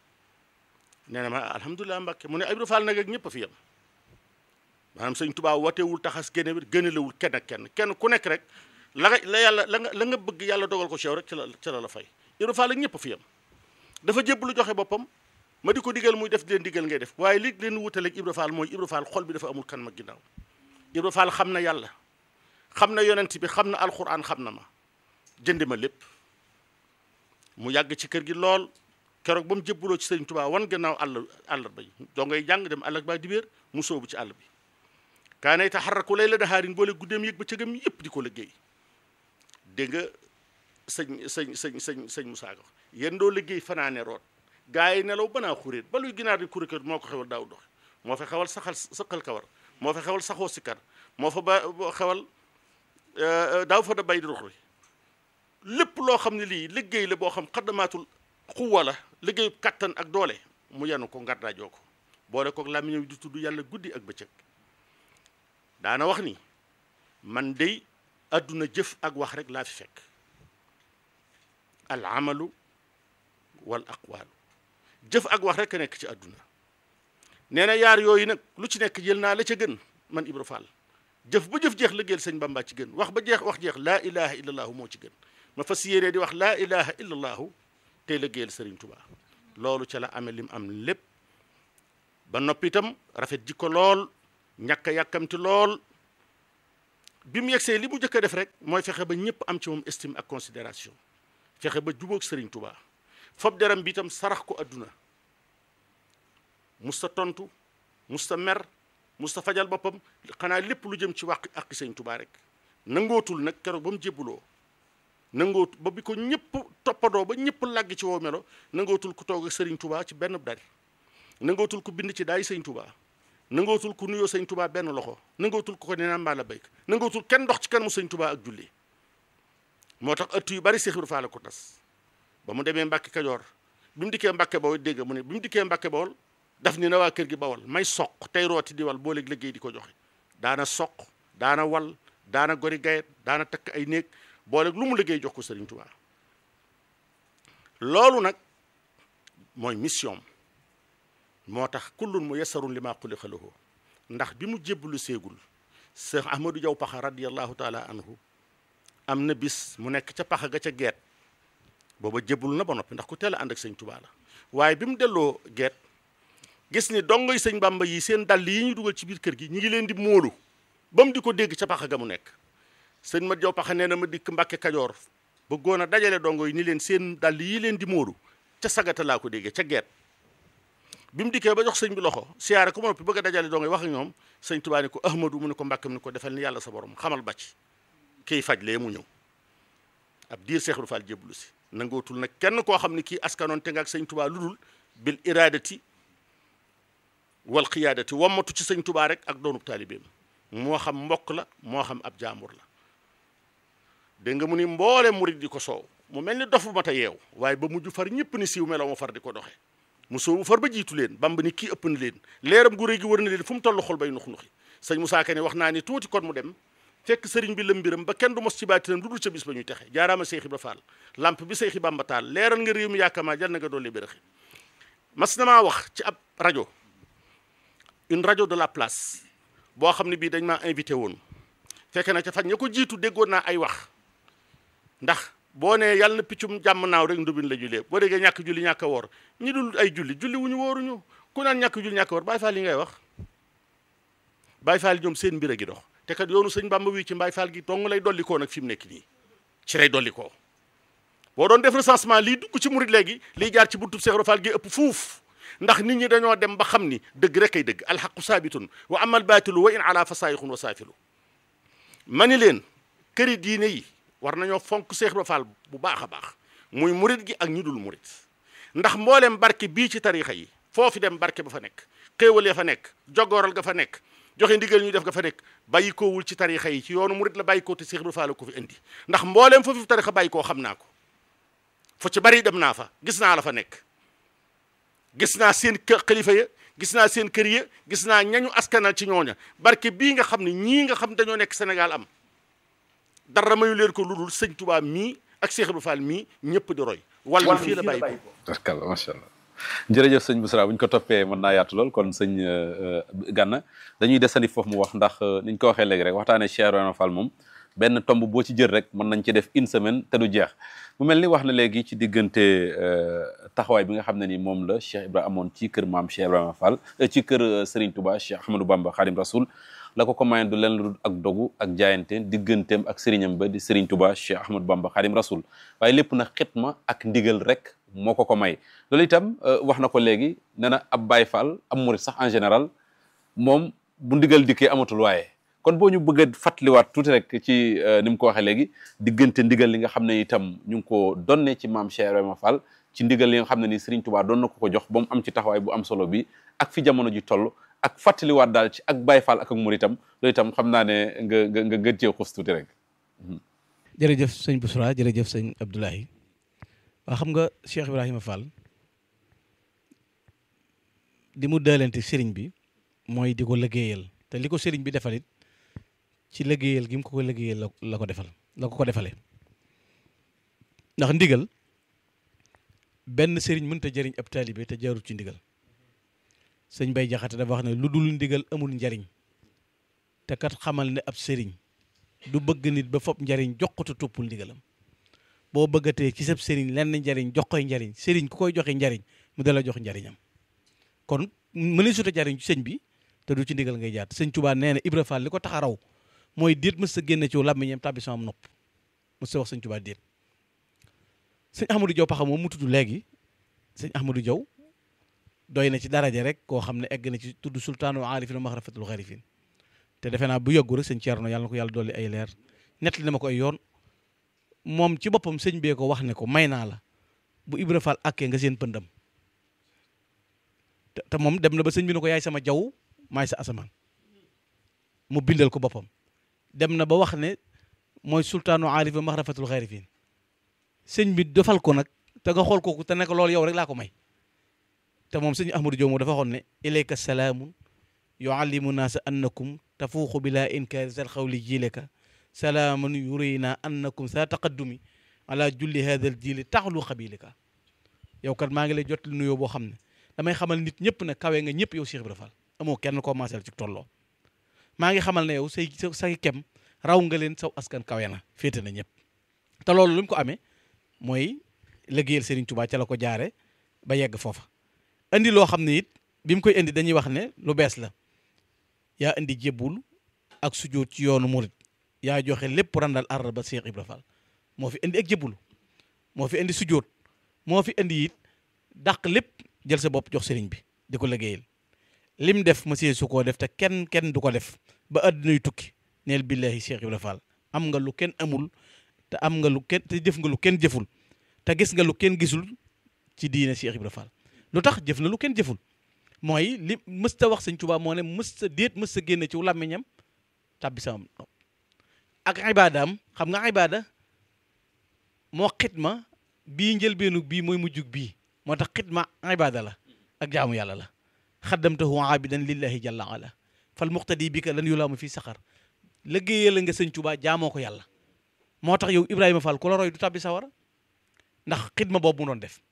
nee na ma alhamdulilah Mbàkke mu ne Ibra Fall nag ak ñëpp a fi yem maanaam sëñ Tubaa watewul taxas génne gënalewul kenn ak kenn kenn ku nekk rek la nga la yàlla la nga la nga bëgg yàlla dogal ko ci yow rek ci la ci la la fay Ibra Fall ak ñëpp a fi yem dafa jébb lu joxe boppam ma di ko digal muy def di leen digal ngay def waaye li leen wutaleeg Ibra Fall mooy Ibra Fall xol bi dafa amul kan ma ginnaaw Ibra Fall xam na yàlla xam na yonent bi xam na alxuraan xam na ma jëndi ma lépp mu yàgg ci kër gi lool keroog ba mu jébbaloo ci sëriñ Tuubaa wan gannaaw àll àllarba yi doo ngay jàng dem àll ba dibéer mu sóobu ci àll bi kaanay taxarraku lay la daxaarin boole guddeem yëg ba cëgam yëpp di ko liggéey dégg nga sëñ sëñ sëñ sëñ sëñ Musaa Ka yéen doo liggéey fanaane root gaa yi nelaw banaa xuréet ba luy ginaar di kurékër moo ko xewal daaw doxe moo fa xewal saxal sëqal kawar moo fa xewal saxoo sikkar moo fa ba xewal daaw fa da bay di ruxri lépp loo xam ne lii liggéey la boo xam xaddamaatul xuwa la liggéeyu kattan ak doole mu yanu ko ngardaajoo ko boole kook làmmiñam di tudd yàlla guddi ak bëccëg daana wax ni man dey àdduna jëf ak wax rek laa fi fekk al amalu wal aqwaalu jëf ak wax rek a nekk ci àdduna nee na yaar yooyu nag lu ci nekk jël naa la ca gën man Ibra Fall jëf ba jëf jeex liggéeyal sëñ Bamba ci gën wax ba jeex wax jeex laa ilaha illallahu moo ci gën ma fas yéenee di wax laa ilaha illallahu tey liggéeyal sëriñ Tuba loolu ca la amee lim am lépp ba noppi itam rafet jikko lool ñàkk a yàkkamti lool bi mu yegsee li mu njëkk a def rek mooy fexe ba ñëpp am ci moom estime ak considération fexe ba jubóog Serigne Touba fob deram bi itam sarax ko adduna musta tontu musta mer musta fajal boppam xanaa lépp lu jëm ci wàq ak Serigne Touba rek nangootul nag keroog ba mu jébbuloo nangootu ba bi ko ñëpp toppadoo ba ñëpp làgg ci woo melo nangootul ku toog ak Serigne Touba ci benn dari nangootul ku bind ci daay Serigne Touba nangootul ku nuyoo Serigne Touba benn loxo nangootul ku ko nee naa mbaa la béyk nangootul kenn dox ci kanamu Serigne Touba ak julli moo tax ëtt yu bari Seex Ibra Faal la ko tas ba mu demee Mbàkke Kajoor bi mu dikkee Mbàkke Bawol dégg mu ne bi mu dikkee Mbàkke Bawol daf ni na waa kër gi Bawol may soq tey rooti di wal boo léeg liggéey di ko joxe daana soq daana wal daana gori gayet daana takk ay néeg booleeg lu mu liggéey jox ko Serigne Touba loolu nag mooy mission moo tax kullun mu yasarun li maa xuliqa lahu ndax bi mu jébbalu séegul Cheikh Ahmadou Diaw Paxa radiyallahu taala anhu am na bis mu nekk ca paxa ga ca geet booba jébbalu na ba noppi ndax ku teel a ànd ak sëñ Touba la waaye bi mu delloo geet gis ni dongoy sëñ Bàmba yi seen dàll yi ñu dugal ci biir kër gi ñi ngi leen di móolu ba mu di ko dégg ca paxa ga mu nekk sëñ ma Diaw Paxa nee na ma dikk Mbàkke Kajoor bëggoon a dajale dongo yi ni leen seen dàll yi leen di móolu ca sagata laa ko déggee ca geet bi mu dikkee ba jox sëñ bi loxo siyaare ko ma noppi bëgg a dajale dongo yi wax ak ñoom sëñ Touba ni ko Ahmadou mu ne ko Mbàkke mu ne ko defal ni yàlla sa borom xamal bàcc kiy faj lee mu ñëw ab diir Seex Ibra Faal jébbalu si nangootul nag kenn koo xam ne kii askanoon te nga ak sëñ Touba lu dul bil iradati wal xiyaadati wammatu ci sëñ Touba rek ak doonub taalibeem moo xam mbokk la moo xam ab jaambur la dégg nga mu ni mboole murit di ko soow mu mel ni dofu mat a yeew waaye ba mujj far ñëpp ni siiw meloo mu far di ko doxe mu soobu far ba jiitu leen Bamba ni kii ëpp na leen leeram gu réy gi wër na leen fu mu toll xol bay nux nuxi sëñ Moussa Ka ne wax naa ni tuuti kon mu dem fekk sëriñ bi lëmbiram ba kenn du mos ci baatinam lu dul ca bis ba ñuy texe jaaraama Seex Ibra Faal lamp bi Seexi Bamba taal leeral nga réew mi yaakaar jal na nga doole bérëxi mas na maa wax ci ab rajo une rajo de la place boo xam ne bii dañ maa invité woon fekk na ca fan ña ko jiitu déggoon naa ay wax ndax boo nee yàlla na piccum jàmm naaw rek ndubin la jullee boo déggee ñàkk julli ñàkk a woor ñi dul ay julli julli wu ñu wóoruñu ku naan ñàkk julli ñàkk a woor Baay Faal yi ngay wax Baay Faal ñoom seen mbir a gi dox te kat yoonu sëñ Bamba wi ci Baay Faal gi dong lay dolli koo nag fi mu nekk nii ci lay dolli koo boo doon def recensement lii dugg ci murit léegi liy jaar ci buntub Seex Ibra Faal gi ëpp fuuf ndax nit ñi dañoo dem ba xam ni dëgg rek ay dëgg alxaqu saabitun wa amal baatilu wa in ala fa saayixun wa saafilu ma ni leen këri diine yi war nañoo fonk Seex Ibra Faal bu baax a baax muy murit gi ak ñi dul murit ndax mbooleem barke bii ci tarixa yi foofi dem barke ba fa nekk xéewal ya fa nekk jogooral ga fa nekk joxe ndigal ñu def ga fa nekk bàyyi koowul ci tarixa yi ci yoonu murit la bàyyi koo te Seex Ibra Faal ko fi indi ndax mbooleem foofu tarixa bàyyi koo xam naa ko fu ci bari dem naa fa gis naa la fa nekk gis naa seen kër xalifa ya gis naa seen kër ya gis naa ñañu askanal ci ñooña barke bii nga xam ne ñii nga xam dañoo nekk Sénégal am dara mayu leen ko lu dul sëñ Touba mii ak Cheikh Ibra Fall mii ñëpp di roy. wàllu fii la bàyyi ko barkalla macha allah jërëjëf sëñ Bousra bu ñu ko toppee mën naa yaatu lool kon sëñ Gana dañuy desandi foofu mu wax ndax niñ ko waxee léegi rek waxtaanee Cheikh Ibra Fall moom benn tomb boo ci jël rek mën nañ ci def une semaine te du jeex mu mel ni wax na léegi ci diggante taxawaay bi nga xam ne ni moom la Cheikh Ibra amoon ci kër maam Cheikh Ibrahima Fall ci kër Serigne Touba Cheikh Ahmadou Bamba Khadim Rasoul la ko ko mayoon du leen lu ak dogu ak jaayante digganteem ak sëriñam ba di Serigne Touba Cheikh Ahmadou Bamba Khadim Rasoul waaye lépp na xitma ak ndigal rek moo ko ko may loolu itam wax na ko léegi nee na ab Baye Fall am murit sax en général moom bu ndigal dikkee amatul waaye kon boo ñu bëgg a fàttaliwaat tuuti rek ci ni mu ko waxee léegi diggante ndigal li nga xam ne itam ñu ngi ko donne ci maam Cheikh Ibrahima Fall ci ndigal li nga xam ne ni Serigne Touba doon na ko ko jox ba mu am ci taxawaay bu am solo bi ak fi jamono ji toll ak fàttaliwaat daal ci ak Baye Fall ak ak Muritam loolu itam xam naa ne nga nga nga gën cee xus tuuti rek. jërëjëf sëñ Bousra jërëjëf sëñ Abdoulaye waa xam nga Cheikh Ibrahima Fall di mu daalante sëriñ bi mooy di ko liggéeyal te li ko sëriñ bi defalit ci liggéeyal gi mu ko ko liggéeyal la la ko defal la ko ko defalee ndax ndigal benn sëriñ mënta jëriñ ab taalibe te jaarut ci ndigal sëñ bay jaxate dafa wax ne lu dul ndigal amul njariñ te kat xamal ne ab sëriñ du bëgg nit ba fopp njariñ jox ko te toppul ndigalam boo bëggatee ci sab sëriñ lenn njariñ jox koy njariñ sëriñ ku koy joxe njariñ mu dala jox njariñam kon mëne suta jariñ ci sëñ bi te du ci ndigal ngay jaat sëñ Tuubaa nee na Ibra Fall li ko tax a raw mooy déet mës sa génne ci làmmiñam tàbbi sama nopp mës sa wax sëñ Tuubaa déet sëñ Ahmadou Diaw paxa moom mu tudd léegi sëñ Ahmadou Diaw doy na ci daraja rek koo xam ne egg na ci tudd sultaanu aarifin wa maxrafatul xarifin te defe naa bu yàggu rek sëñ Thierno yàlla na ko yàlla dolli ay leer nettali na ma ko ay yoon moom ci boppam sëñ bee ko wax ne ko may naa la bu Ibra Fall àkkee nga seen pëndam te te moom dem na ba sëñ bi ne ko yaay sama jaww maay sa asamaan mu bindal ko boppam dem na ba wax ne mooy sultaanu aarif wa maxrafatul xarifin sëñ bi defal ko nag te nga xool kooku te ne ko loolu yow rek laa ko may te moom sëñ Ahmadou Diop moom dafa waxoon ne ilayka salaamun yuallimu naasa annakum tafuuxu bila inkaari sal xawli jiileka salaamun yurina annakum sa taqaddumi ala julli hada al jiili taxlu xabilika yow kat maa ngi lay jot nuyoo boo xam ne damay xamal nit ñëpp ne kawe nga ñëpp yow Cheikh Ibra Fall amoo kenn koo maasal ci tolloo maa ngi xamal ne yow say say kem raw nga leen saw askan kawe na féete na ñëpp te loolu lu mu ko amee mooy liggéeyal Serigne Touba ca la ko jaare ba yegg foofa indi loo xam ne it bi mu koy indi dañuy wax ne lu bees la yaa indi jébbul ak sujjóot ci yoonu murit yaa joxe lépp randal arra ba Cheikh Ibra Fall moo fi indi ak jébbulu moo fi indi sujjóot moo fi indi it dàq lépp jël sa bopp jox sëriñ bi di ko liggéeyal lim def monsieur su koo def te kenn kenn du ko def ba àddunay tukki neel billahi Cheikh Ibra Fall am nga lu kenn amul te am nga lu kenn te jëf nga lu kenn jëful te gis nga lu kenn gisul ci diine Cheikh Ibra Fall lu tax jëf na lu kenn jëful mooy li mësta wax sëñ Tuubaa moo ne mësta déet mësta génne ci làmmiñam tàbbi sama ak ibaadaam xam nga ibaada moo xitma bii njëlbeenu bii mooy mujjug bii moo tax xitma ibaada la ak jaamu yàlla la xaddamtahu aabidan lillahi jalla ala fal muqtadi bi ka lan yulaamu fii saxar liggéeyal nga sëñ Tuubaa jaamoo ko yàlla moo tax yow Ibrahima Fall ku la roy du tàbbi sawara ndax xidma boobu mu doon def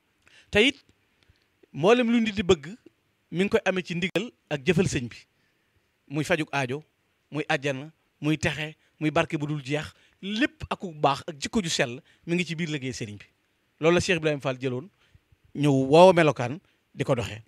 te it mboolem lu nit di bëgg mi ngi koy amee ci ndigal ak jëfal sëñ bi muy fajug aajo muy àjjana muy texe muy barke bu dul jeex lépp aku baax ak jikko ju sell mi ngi ci biir liggéey sëriñ bi loolu la Cheikh Ibrahima Fall jëloon ñëw woowa melokaan di ko doxee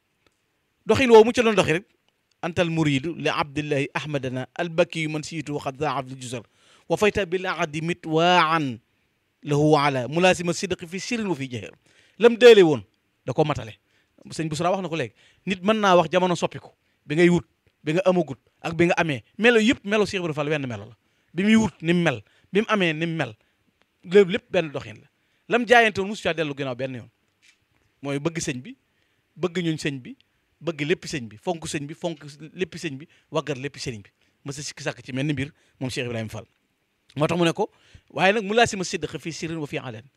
doxin woowu mu ca doon doxi rek antal muridu li abdillahi ahmadana albaki yu man siitu waxat za abdul jusar wa fayta bil ahadi mit waan lahu ala mulaasima sidqi fi sirin wa fi jahir lam deele woon da ko matale sëñ Busra wax na ko léegi nit mën naa wax jamono soppiku bi ngay wut bi nga amagut ak bi nga amee melo yëpp melo Cheikh Ibrahima Fall wenn melo la bi muy wut ni mu mel bi mu amee ni mu mel lépp lépp benn doxin la lam jaayante woon mosu caa dellu ginnaaw benn yoon mooy bëgg sëñ bi bëgg ñuñ sëñ bi bëgg lépp sëñ bi fonk sëñ bi fonk lépp sëñ bi waggar lépp sëñ bi mësa sikki sàkk ci mel ni mbir moom Cheikh Ibrahima Fall moo tax mu ne ko waaye nag mu laa si ma sidq fii sirin wa fii aleen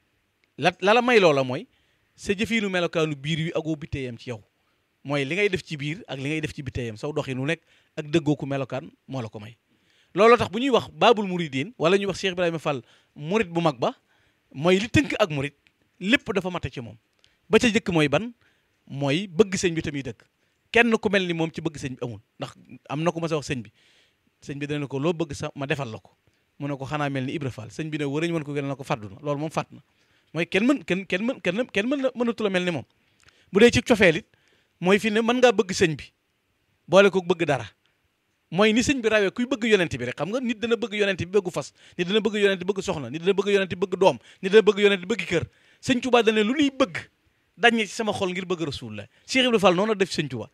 la la la may loola mooy sa jëfiinu melokaanu biir wi agoo bitteeyam ci yow mooy li ngay def ci biir ak li ngay def ci bitteeyam saw doxin wu nekk ak dëggooku melokaan moo la ko may looloo tax bu ñuy wax baabul muridin wala ñuy wax Cheikh Ibrahima Fall murid bu mag ba mooy li tënk ak murid lépp dafa mate ci moom ba ca jëkk mooy ban mooy bëgg sëñ bi tamit dëkk kenn ku mel ni moom ci bëgg sëñ bi amul ndax am na ko ma sa wax sëñ bi sëñ bi dana ko loo bëgg sa ma defal la ko mu ne ko xanaa mel ni Ibra Fall sëñ bi ne warañ mën ko gën na ko fàddu na loolu moom fàtt na mooy kenn mën kenn kenn mën kenn kenn mën mënatu la mel ni moom bu dee ci cofeel it mooy fi ne mën ngaa bëgg sëñ bi boole ko bëgg dara mooy ni sëñ bi rawee kuy bëgg yonent bi rek xam nga nit dana bëgg yonent bi bëggu fas nit dana bëgg yonent bëgg soxna nit dana bëgg yonent bëgg doom nit dana bëgg yonent bëgg kër sëñ Tuubaa dana lu ñuy bëgg daññe ci sama xol ngir bëgg rasulullah Cheikh Ibrahima Fall noonu la def sëñ Tuubaa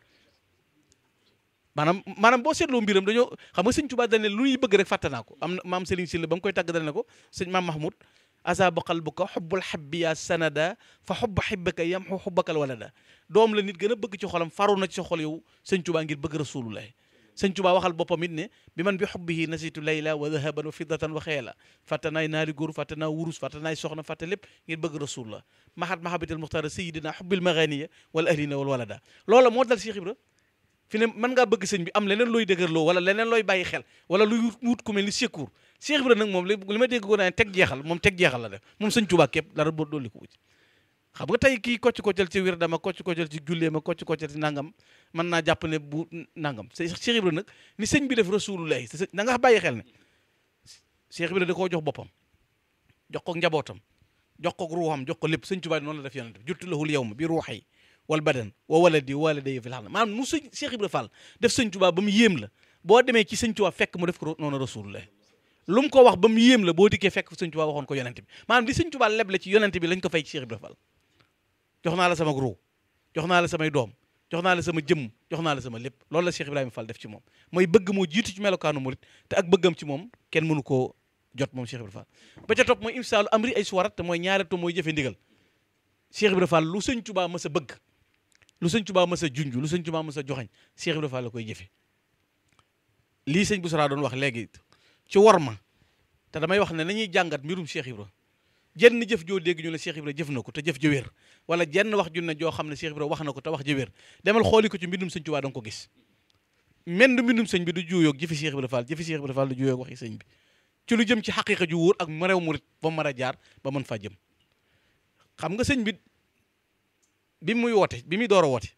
maanaam maanaam boo seetloo mbiram dañoo xam nga sëñ Tuubaa dane lu ñuy bëgg rek fàtte naa ko am na maam Serigne Sylla ba mu koy tàgg dane ko sëñ maam Mahmoud asaba qalbuka xubbul xabbi ya sanada fa xubba xibbaka yamxu xubbakal walada doom la nit gën a bëgg ci xolam faru na ci sa xol yow sëñ Tuubaa ngir bëgg rasulullah sëñ Tuubaa waxal boppam it ne bi man bi xubbihi nasitu layla wa dahaban wa fiddatan wa xeela fàtte naay naari góor fàtte naa wurus fàtte naay soxna fàtte lépp ngir bëgg rasulullah mahat mahabatil muxtaara sayidina xubbil maganiya wal ahlina wal walada loola moo dal Cheikh Ibra fi ne mën ngaa bëgg sëñ bi am leneen looy dëgërloo wala leneen looy bàyyi xel wala luy wut ku mel ni secours Cheikh Ibra nag moom li ma dégg ko naan teg jeexal moom teg jeexal la def moom sëñ Tuubaa képp dara boo dolli ko wuti xam nga tey kii kocc koccal ci wir dama kocc koccal ci jullee ma kocc koccal ci nangam mën naa jàpp ne bu nangam Cheikh Ibra nag ni sëñ bi def rasulullahi na nga bàyyi xel ne Cheikh Ibra da koo jox boppam jox ko njabootam jox ko ruuxam jox ko lépp sëñ Tuubaa noonu la def yonent bi juttu lahul yawma bi ruuxi wal badan wa waladi wa walidayya fil xam maanaam mu sëñ Cheikh Ibra Fall def sëñ Tuubaa ba mu yéem la boo demee ci sëñ Tuubaa fekk mu def ko noonu rasulullah lu mu ko wax ba mu yéem la boo dikkee fekk sëñ Tuubaa waxoon ko yonent bi maanaam li sëñ Tuubaa leble ci yonent bi lañ ko fay ci Cheikh Ibra Fall jox naa la sama ruu jox naa la samay doom jox naa la sama jëmm jox naa la sama lépp loolu la Cheikh Ibrahima Fall def ci moom mooy bëgg moo jiitu ci melokaanu murit te ak bëggam ci moom kenn mënu koo jot moom Cheikh Ibrahima Fall ba ca topp mooy imsaalu amri ay suwarat te mooy ñaare to mooy jëfe ndigal Cheikh Ibrahima Fall lu sëñ Tuubaa mës a bëgg lu sëñ Tuubaa mës a junj lu sëñ Tuubaa mës a joxañ Cheikh Ibrahima Fall la koy jëfe lii sëñ Boussara doon wax léegi ci worma te damay wax ne nañuy jàngat mbirum Cheikh Ibra jenn jëf joo dégg ñu ne Cheikh Ibra jëf na ko te jëf ja wér wala jenn wax ju ne joo xam ne Cheikh Ibra wax na ko te wax ja wér demal xooli ko ci mbindum sëñ Tuubaa da nga ko gis menn mbindum sëñ bi du juuyoog jëfi Cheikh Ibra Fall jëfi Cheikh Ibra Fall du juuyoog waxi sëñ bi ci lu jëm ci xaqiqa ju wóor ak marew murit ba mën a jaar ba mën faa jëm xam nga sëñ bi bi muy woote bi muy door a woote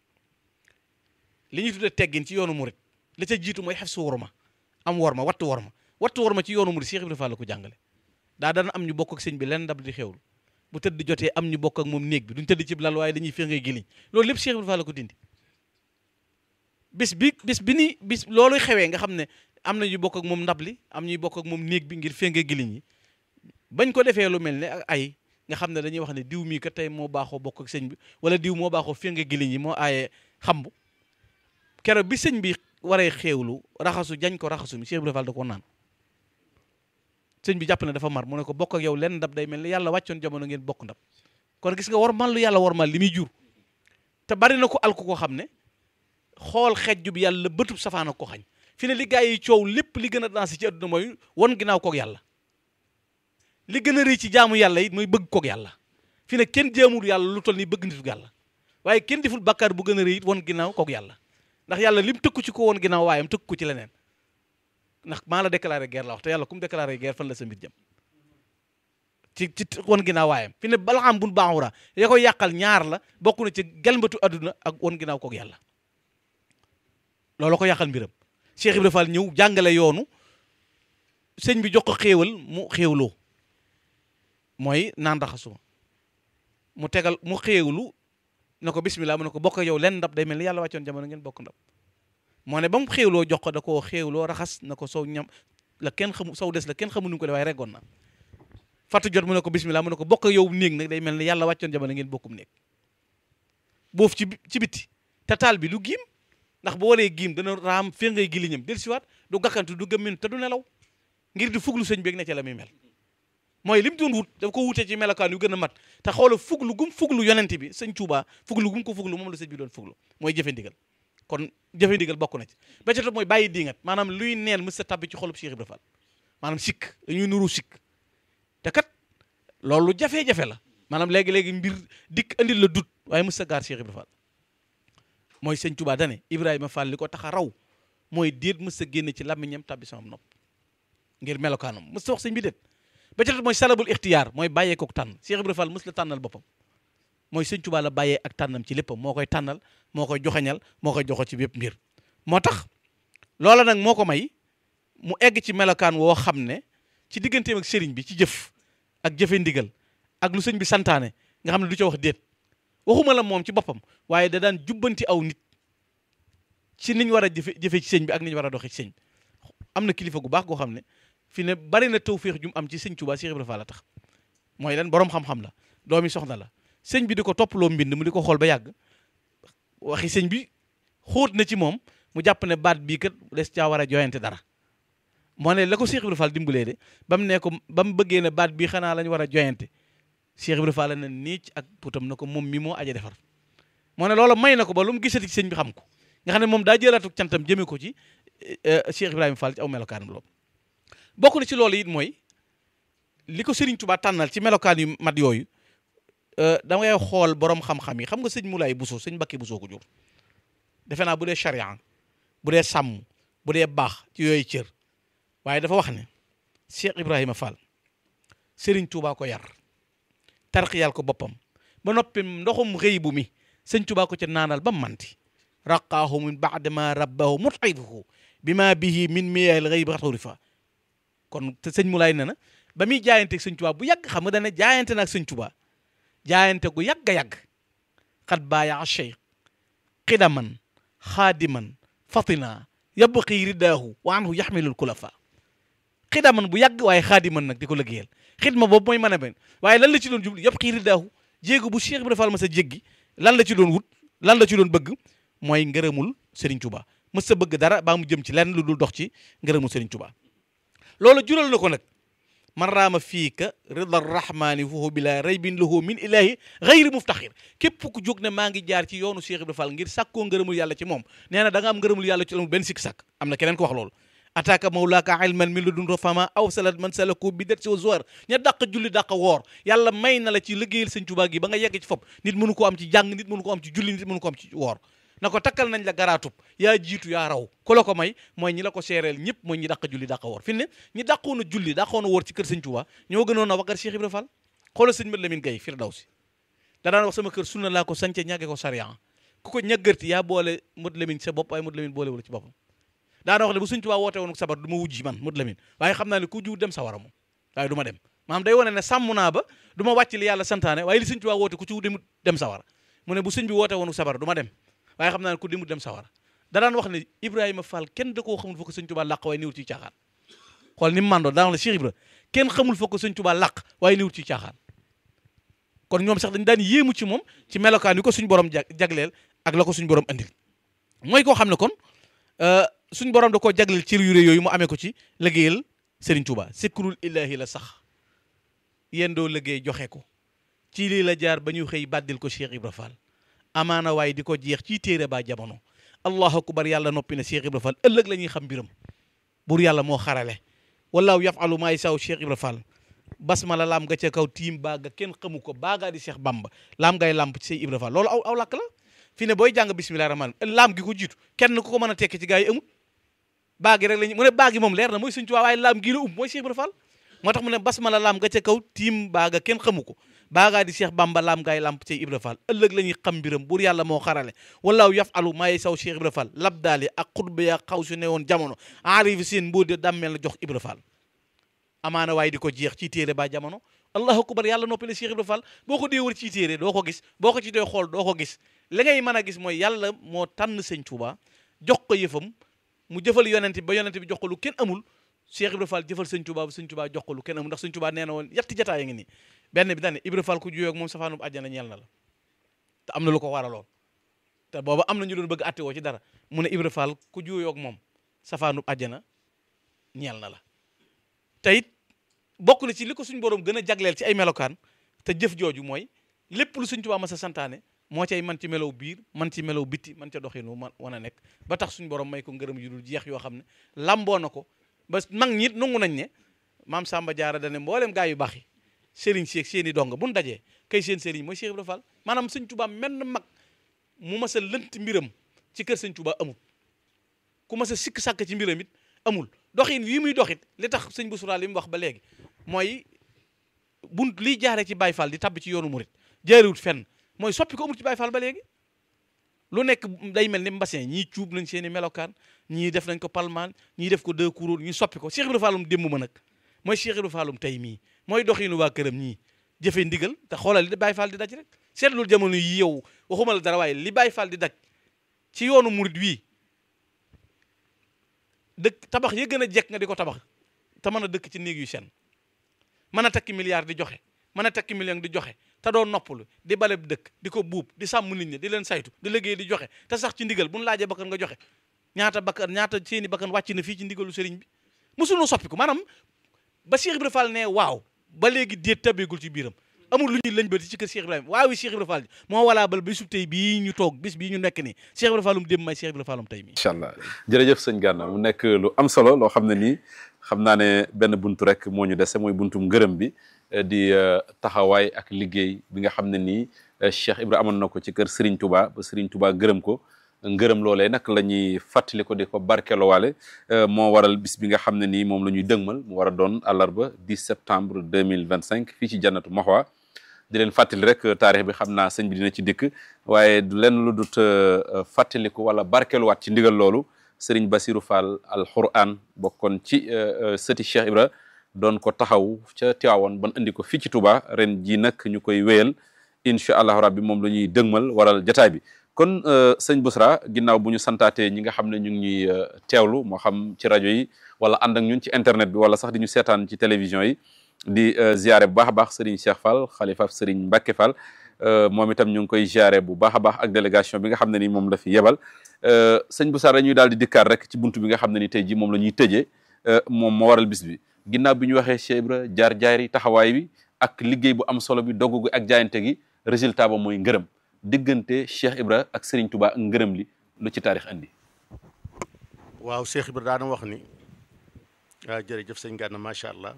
li ñuy tuddee teggin ci yoonu murit la ca jiitu mooy xef su worma am worma wattu worma wattu worma ci yoonu murit Cheikh Ibra Fall la ko jàngale daa daan am ñu bokk ak sëñ bi lenn ndab di xewlu bu tëdd jotee am ñu bokk ak moom néeg bi duñ tëdd ci lal waaye dañuy féngee giliñ loolu lépp Cheikh Ibra Fall la ko dindi bis bi bis bi ni bis loolu xewee nga xam ne am na ñu bokk ak moom ndab li am ñuy bokk ak moom néeg bi ngir féngee giliñ yi bañ ko defee lu mel ne ak ay nga xam ne dañuy wax ne diw mii kat tey moo baaxoo bokk ak sëñ bi wala diw moo baaxoo féngee giliñ yi moo aaye xambu keroog bi sëñ bi waree xeewlu raxasu jañ ko raxasu mi Cheikh Ibra Fall da ko naan sëñ bi jàpp ne dafa mar mu ne ko bokk ak yow lenn ndab day mel ni yàlla wàccoon jamono ngeen bokk ndab kon gis nga war man lu yàlla war mal li muy jur te bari na ko alku ko xam ne xool xejju bi yàlla bëtub safaana ko xañ fi ne li gaa yi coow lépp li gën a dansé ci adduna mooy won ginnaaw koog yàlla li gën a rëy ci jaamu yàlla it mooy bëgg koog yàlla fi ne kenn jaamul yàlla lu toll nii bëgg nitu yàlla waaye kenn deful bàkkaar bu gën a rëy it won ginnaaw koog yàlla ndax yàlla lim tëkku ci ko woon ginnaaw waayam tëkku ko ci leneen ndax maa la déclaré guerre la wax te yàlla ku mu déclaré guerre fan la sa mbir jëm ci ci won ginnaaw waayam fi ne bala xam bun baaxura ya koy yàqal ñaar la bokk na ci gelmbatu adduna ak won ginnaaw koog yàlla loolu ko yàqal mbiram Cheikh Ibrahima Fall ñëw jàngale yoonu sëñ bi jox ko xéewal mu xéewloo mooy naan raxasuma mu tegal mu xéewlu na ko bismillah mu ne ko bokk ak yow lenn ndab day mel ni yàlla wàccoon jamono ngeen bokk ndab moo ne ba mu xéewloo jox ko da koo xéewloo raxas na ko sow ñam la kenn xamu sow des la kenn xamu nu ko de waaye reggoon na fàttu jot mu ne ko bismillah mu ne ko bokk ak yow néeg nag day mel ni yàlla wàccoon jamono ngeen bokkum néeg boofu ci ci bitti te taal bi du giim ndax bu waree giim dana raam fee ngay giliñam del siwaat du gàkkantu du gëmmin te du nelaw ngir di fuglu sëñ beeg ne ca la muy mel mooy li mu doon wut daf ko wutee ci melokaan yu gën a mat te xoola fuglu gum fuglu yonent bi sëñ Tuubaa fuglu gum ko fuglu moom la sëñ bi doon fuglu mooy jëfe ndigal kon jëfe ndigal bokk na ci ba ca topp mooy bàyyi diingat maanaam luy neen mës sa tabbi ci xolub Cheikh Ibra Fall maanaam sikk dañuy nuru sikk te kat loolu jafe-jafe la maanaam léegi-léegi mbir dikk andil la dut waaye mës sa gaar Cheikh Ibra Fall mooy sëñ Tuubaa dane Ibrahima Fall li ko tax a raw mooy déet mës sa génne ci làmmiñam tabbi sama nopp ngir melokaanam mës sa wax sëñ bi déet ba ca topp mooy salabul ixtiyaar mooy bàyyee kook tànn Cheikh Ibra Fall mës la tànnal boppam mooy sëñ Tuubaa la bàyyee ak tànnam ci léppam moo koy tànnal moo koy joxeñal moo koy joxo ci bépp mbir moo tax loola nag moo ko may mu egg ci melokaan woo xam ne ci digganteem ak sëriñ bi ci jëf ak jëfe ndigal ak lu sëñ bi santaane nga xam ne du ca wax déet waxuma la moom ci boppam waaye da daan jubbanti aw nit ci niñ war a jëfe jëfe ci sëñ bi ak niñ war a doxe ci sëñ bi am na kilifa gu baax goo xam ne fi ne bari na tawféex ju mu am ci sëñ Tuubaa Cheikh Ibra Fall la tax mooy lan boroom xam-xam la doomi soxna la sëñ bi di ko toppaloo mbind mu di ko xool ba yàgg waxi sëñ bi xóot na ci moom mu jàpp ne baat bii kat des caa war a joyante dara moo ne la ko Cheikh Ibra Fall dimbalee de ba mu ne ko ba mu bëggee ne baat bii xanaa lañ war a joyante Cheikh Ibra Fall na niic ak putam na ko moom mi moo aja defar moo ne loola may na ko ba lu mu gisati ci sëñ bi xam ko nga xam ne moom daa jëlaatu cantam jëmee ko ci Cheikh Ibrahima Fall ci aw melokaanam loolu bokk na ci loolu it mooy li ko Serigne Touba tànnal ci melokaan yu mat yooyu da ngay xool borom xam-xam yi xam nga sëñ Moulay Bousso sëñ Mbakke Bousso ko jur defe naa bu dee charia bu dee sàmm bu dee baax ci yooyu cër waaye dafa wax ne Cheikh Ibrahima Fall Serigne Touba ko yar tarqiyal ko boppam ba noppi ndoxum xëy bu mi sëñ Touba ko ca naanal ba manti raqaahu min baadama rabbahu mut'ibuhu bima bihi min miyal xëy bi xaturifa kon te sëñ Moulay ne na ba muy jaayante ak sëñ Touba bu yàgg xam nga dana jaayante na ak sëñ Touba jaayante gu yàgg a yàgg xat baaya cheikh xidaman xaadiman fatina yabqi ridaahu wa anhu yaxmilul kulafa xidaman bu yàgg waaye xaadiman nag di ko liggéeyal xidma boobu mooy mën a ben waaye lan la ci doon jublu yabqi ridaahu jéego bu Cheikh Ibrahima Fall ma sa jéggi lan la ci doon wut lan la ci doon bëgg mooy ngërëmul Serigne Touba mës sa bëgg dara baa mu jëm ci lenn lu dul dox ci ngërëmul Serigne Touba loolu jural na ko nag man raama fiika rida rahmaani foofu bila raybin lahu min ilahi gayri muftaxir képp ku jóg ne maa ngi jaar ci yoonu Cheikh Ibrahima Fall ngir sàkkoo ngërëmul yàlla ci moom nee na da nga am ngërëmul yàlla ci amul benn sikk sàkk am na keneen ko wax loolu ataaka mawlaaka ilman min ladun fama aw salat man salaku bi det si wa zuwar ña dàq julli dàq woor yàlla may na la ci liggéeyal sëñ Tuubaa gi ba nga yegg ci fop nit mënu ko am ci jàng nit mënu ko am ci julli nit mënu ko am ci woor na ko takkal nañ la garaatub yaa jiitu yaa raw ku la ko may mooy ñi la ko seereel ñëpp mooy ñi dàq julli dàq woor fi ne ñi dàqoon a julli dàqoon a woor ci kër sëñ Tuubaa ñoo gënoon a wagar Cheikh Ibra Fall xoolal sëñ Mat Lamin Gay Firdawsi da daan wax sama kër sunna laa ko sance ñàgge ko sariyan ku ko ñàggarti yaa boole Mat Lamin sa bopp waaye Mat Lamin boole wala ci boppam daana wax ne bu sëñ Tuubaa woote woon sabar du ma wujji man Mat Lamin waaye xam naa ne ku jiw dem sawara moom waaye du ma dem maanaam day wane ne sàmm naa ba du ma wàcc li yàlla santaane waaye li sëñ Tuubaa woote ku ci dem dem sawara mu ne bu sëñ bi woote woon sabar du ma dem waaye xam naa ne ku dimut dem sawara da daan wax ne Ibrahima Fall kenn da koo xamul fa ko sëñ Tuubaa làq waaye niwut ci caaxaan xool ni mu mandoo daan wax la Cheikh Ibra kenn xamul fa ko sëñ Tuubaa làq waaye niwut ci caaxaan kon ñoom sax dañ daan yéemu ci moom ci melokaan yi ko suñ borom jagleel ak la ko suñ borom andil mooy koo xam ne kon suñ borom da koo jagleel ci yu rëy yooyu mu amee ko ci liggéeyal Serigne Touba sikrul ilahi la sax yéen doo liggéey joxe ko ci lii la jaar ba ñu xëy bàddil ko Cheikh Ibra Fall amaana waaye di ko jeex ci téere ba jamono allahu akbar yàlla noppi na Cheikh Ibra Fall ëllëg la ñuy xam mbiram buur yàlla moo xarale wallaahu yafalu maa yasaa Cheikh Ibra Fall basmala laam nga ca kaw tiim baaga kenn xamu ko baagaa di Cheikh Bamba laam ngay làmp ci say Ibra Fall loolu aw aw làkk la fi ne booy jàng bismillahi rahmaan laam gi ko jiitu kenn ku ko mën a tekki ci gaa yi amut baagi rek lañu mu ne baagi moom leer na mooy Sëñ Tuubaa waaye laam gii la um mooy Cheikh Ibra Fall moo tax mu ne basmala laam nga ca kaw tiim baaga kenn xamu ko baagaa di Cheikh Bamba laam gaay lamp ci Ibra Fall ëllëg la ñuy xam mbiram buur yàlla moo xarale wallaahu yafalu maa yasaa Cheikh Ibra Fall labdaali ak xutba ya xaw su ne woon jamono enrivi seen mboo de dammel la jox Ibra Fall amaana waaye di ko jeex ci téere ba jamono allahu akbar yàlla noppale Cheikh Ibra Fall boo ko dee wër ci téere doo ko gis boo ko ci dee xool doo ko gis li ngay mën a gis mooy yàlla moo tànn sëñ Tuuba jox ko yëfam mu jëfal yonent bi ba yonent bi jox ko lu kenn amul Cheikh Ibra Fall jëfal sëñ Tuuba ba sëñ Tuuba jox ko lu kenn amul ndax sëñ Tuuba nee na woon yetti jataay ya ngi nii benn bi dane Ibra Fall ku juyoo ak moom safaanub àjjana ñeel na la te am na lu ko waraloon te booba am na ñu doon bëgg atte woo ci dara mu ne Ibra Fall ku juyoo ak moom safaanub àjjana ñeel na la te it bokk na ci li ko suñ borom gën a jagleel ci ay melokaan te jëf jooju mooy lépp lu suñ Tuubaa ma sa santaane moo cay man ci melow biir man ci melow bitti man ca doxinu man wan a nekk ba tax suñ borom may ko ngërëm yu dul jeex yoo xam ne lamboo na ko ba mag ñi it nangu nañ ne maam Samba Diarra dane mboolem gaa yu baax yi sëriñ si ak seen i dong bu ñu dajee kay seen sëriñ mooy Cheikh Ibra Fall maanaam sëñ Tuubaa menn mag mu mas a lënt mbiram ci kër sëñ Tuubaa amul ku mas a sikk sàkk ci mbiram it amul doxin wii muy doxit li tax sëñ Boussra li mu wax ba léegi mooy bunt liy jaaree ci Baye Fall di tabbi ci yoonu murit jaarewut fenn mooy soppi ko amul ci Baye Fall ba léegi lu nekk day mel ni mbassin ñii cuub nañ seen i melokaan ñii def nañ ko palmaan ñii def ko deux couronnes ñii soppi ko Cheikh Ibra Fallum démb ma nag mooy Cheikh Ibra Fallum tey mii mooy doxinu waa këram ñii jëfe ndigal te xoolal li Baye Fall di daj rek seetlul jamono yi yow waxuma la dara waaye li Baye Fall di daj ci yoonu murit wii dëkk tabax ya gën a jekk nga di ko tabax te mën a dëkk ci néeg yu sen mën a takki milliard di joxe mën a takki million di joxe te doo noppalu di baleb dëkk di ko buub di sàmm nit ñi di leen saytu di liggéey di joxe te sax ci ndigal bu ñu laajee bakkan nga joxe ñaata bakkan ñaata seeni bakkan wàcc na fii ci ndigalu sëriñ bi mosunoo soppi ko maanaam ba Cheikh Ibra Fall ne waaw ba léegi déet tabbeegul ci biiram amul lu ñuy lañ bëti ci kër Cheikh Ibrahima waaw wi Cheikh Ibra Fall moo walaa bal bi sub tey bii ñu toog bis bii ñu nekk nii Cheikh Ibra Fallum dem may Cheikh Ibra Fallum tey mii incha allah jërëjëf sëñ Gana mu nekk lu am solo loo xam ne nii xam naa ne benn buntu rek moo ñu dese mooy buntum ngërëm bi di taxawaay ak liggéey bi nga xam ne nii Cheikh Ibra amoon na ko ci kër Serigne Touba ba Serigne Touba gërëm ko ngërëm loolee nag la ñuy fàttali ko di ko barkeelowaale moo waral bis bi nga xam ne nii moom la ñuy dëgmal mu war a doon àllarba 10 septembre 2025 fii ci jannatu Mahwa di leen fàttali rek taarix bi xam naa sëñ bi dina ci dikk waaye du leen lu dut fàttaliku wala barkeeluwaat ci ndigal loolu Serigne Bassirou Fall al Quran bokkoon ci sëti Cheikh Ibra doon ko taxaw ca Tiwaawoon ban indi ko fii ci Touba ren jii nag ñu koy wéyal incha allahu rabbi moom la ñuy dëgmal waral jataay bi kon sëñ Bousra ginnaaw bu ñu santaatee ñi nga xam ne ñu ngi ñuy teewlu moo xam ci rajo yi wala ànd ak ñun ci internet bi wala sax di ñu seetaan ci télévision yi di ziare bu baax a baax Serigne Cheikh Fall xalifa Serigne Mbacke Fall moom itam ñu ngi koy ziare bu baax a baax ak délégation bi nga xam ne ni moom la fi yebal sëñ Bousra dañuy daal di dikkaat rek ci buntu bi nga xam ne ni tey jii moom la ñuy tëjee moom moo waral bis bi ginnaaw bi ñu waxee Cheikh Ibra jaar jaar yi taxawaay bi ak liggéey bu am solo bi dogg gi ak jaayante gi résultat ba mooy ngërëm diggante Cheikh Ibra ak Serigne Touba ak ngërëm li lu ci taarix andi. waaw Cheikh Ibra daana wax ni ah jërëjëf sëñ Gana macha allah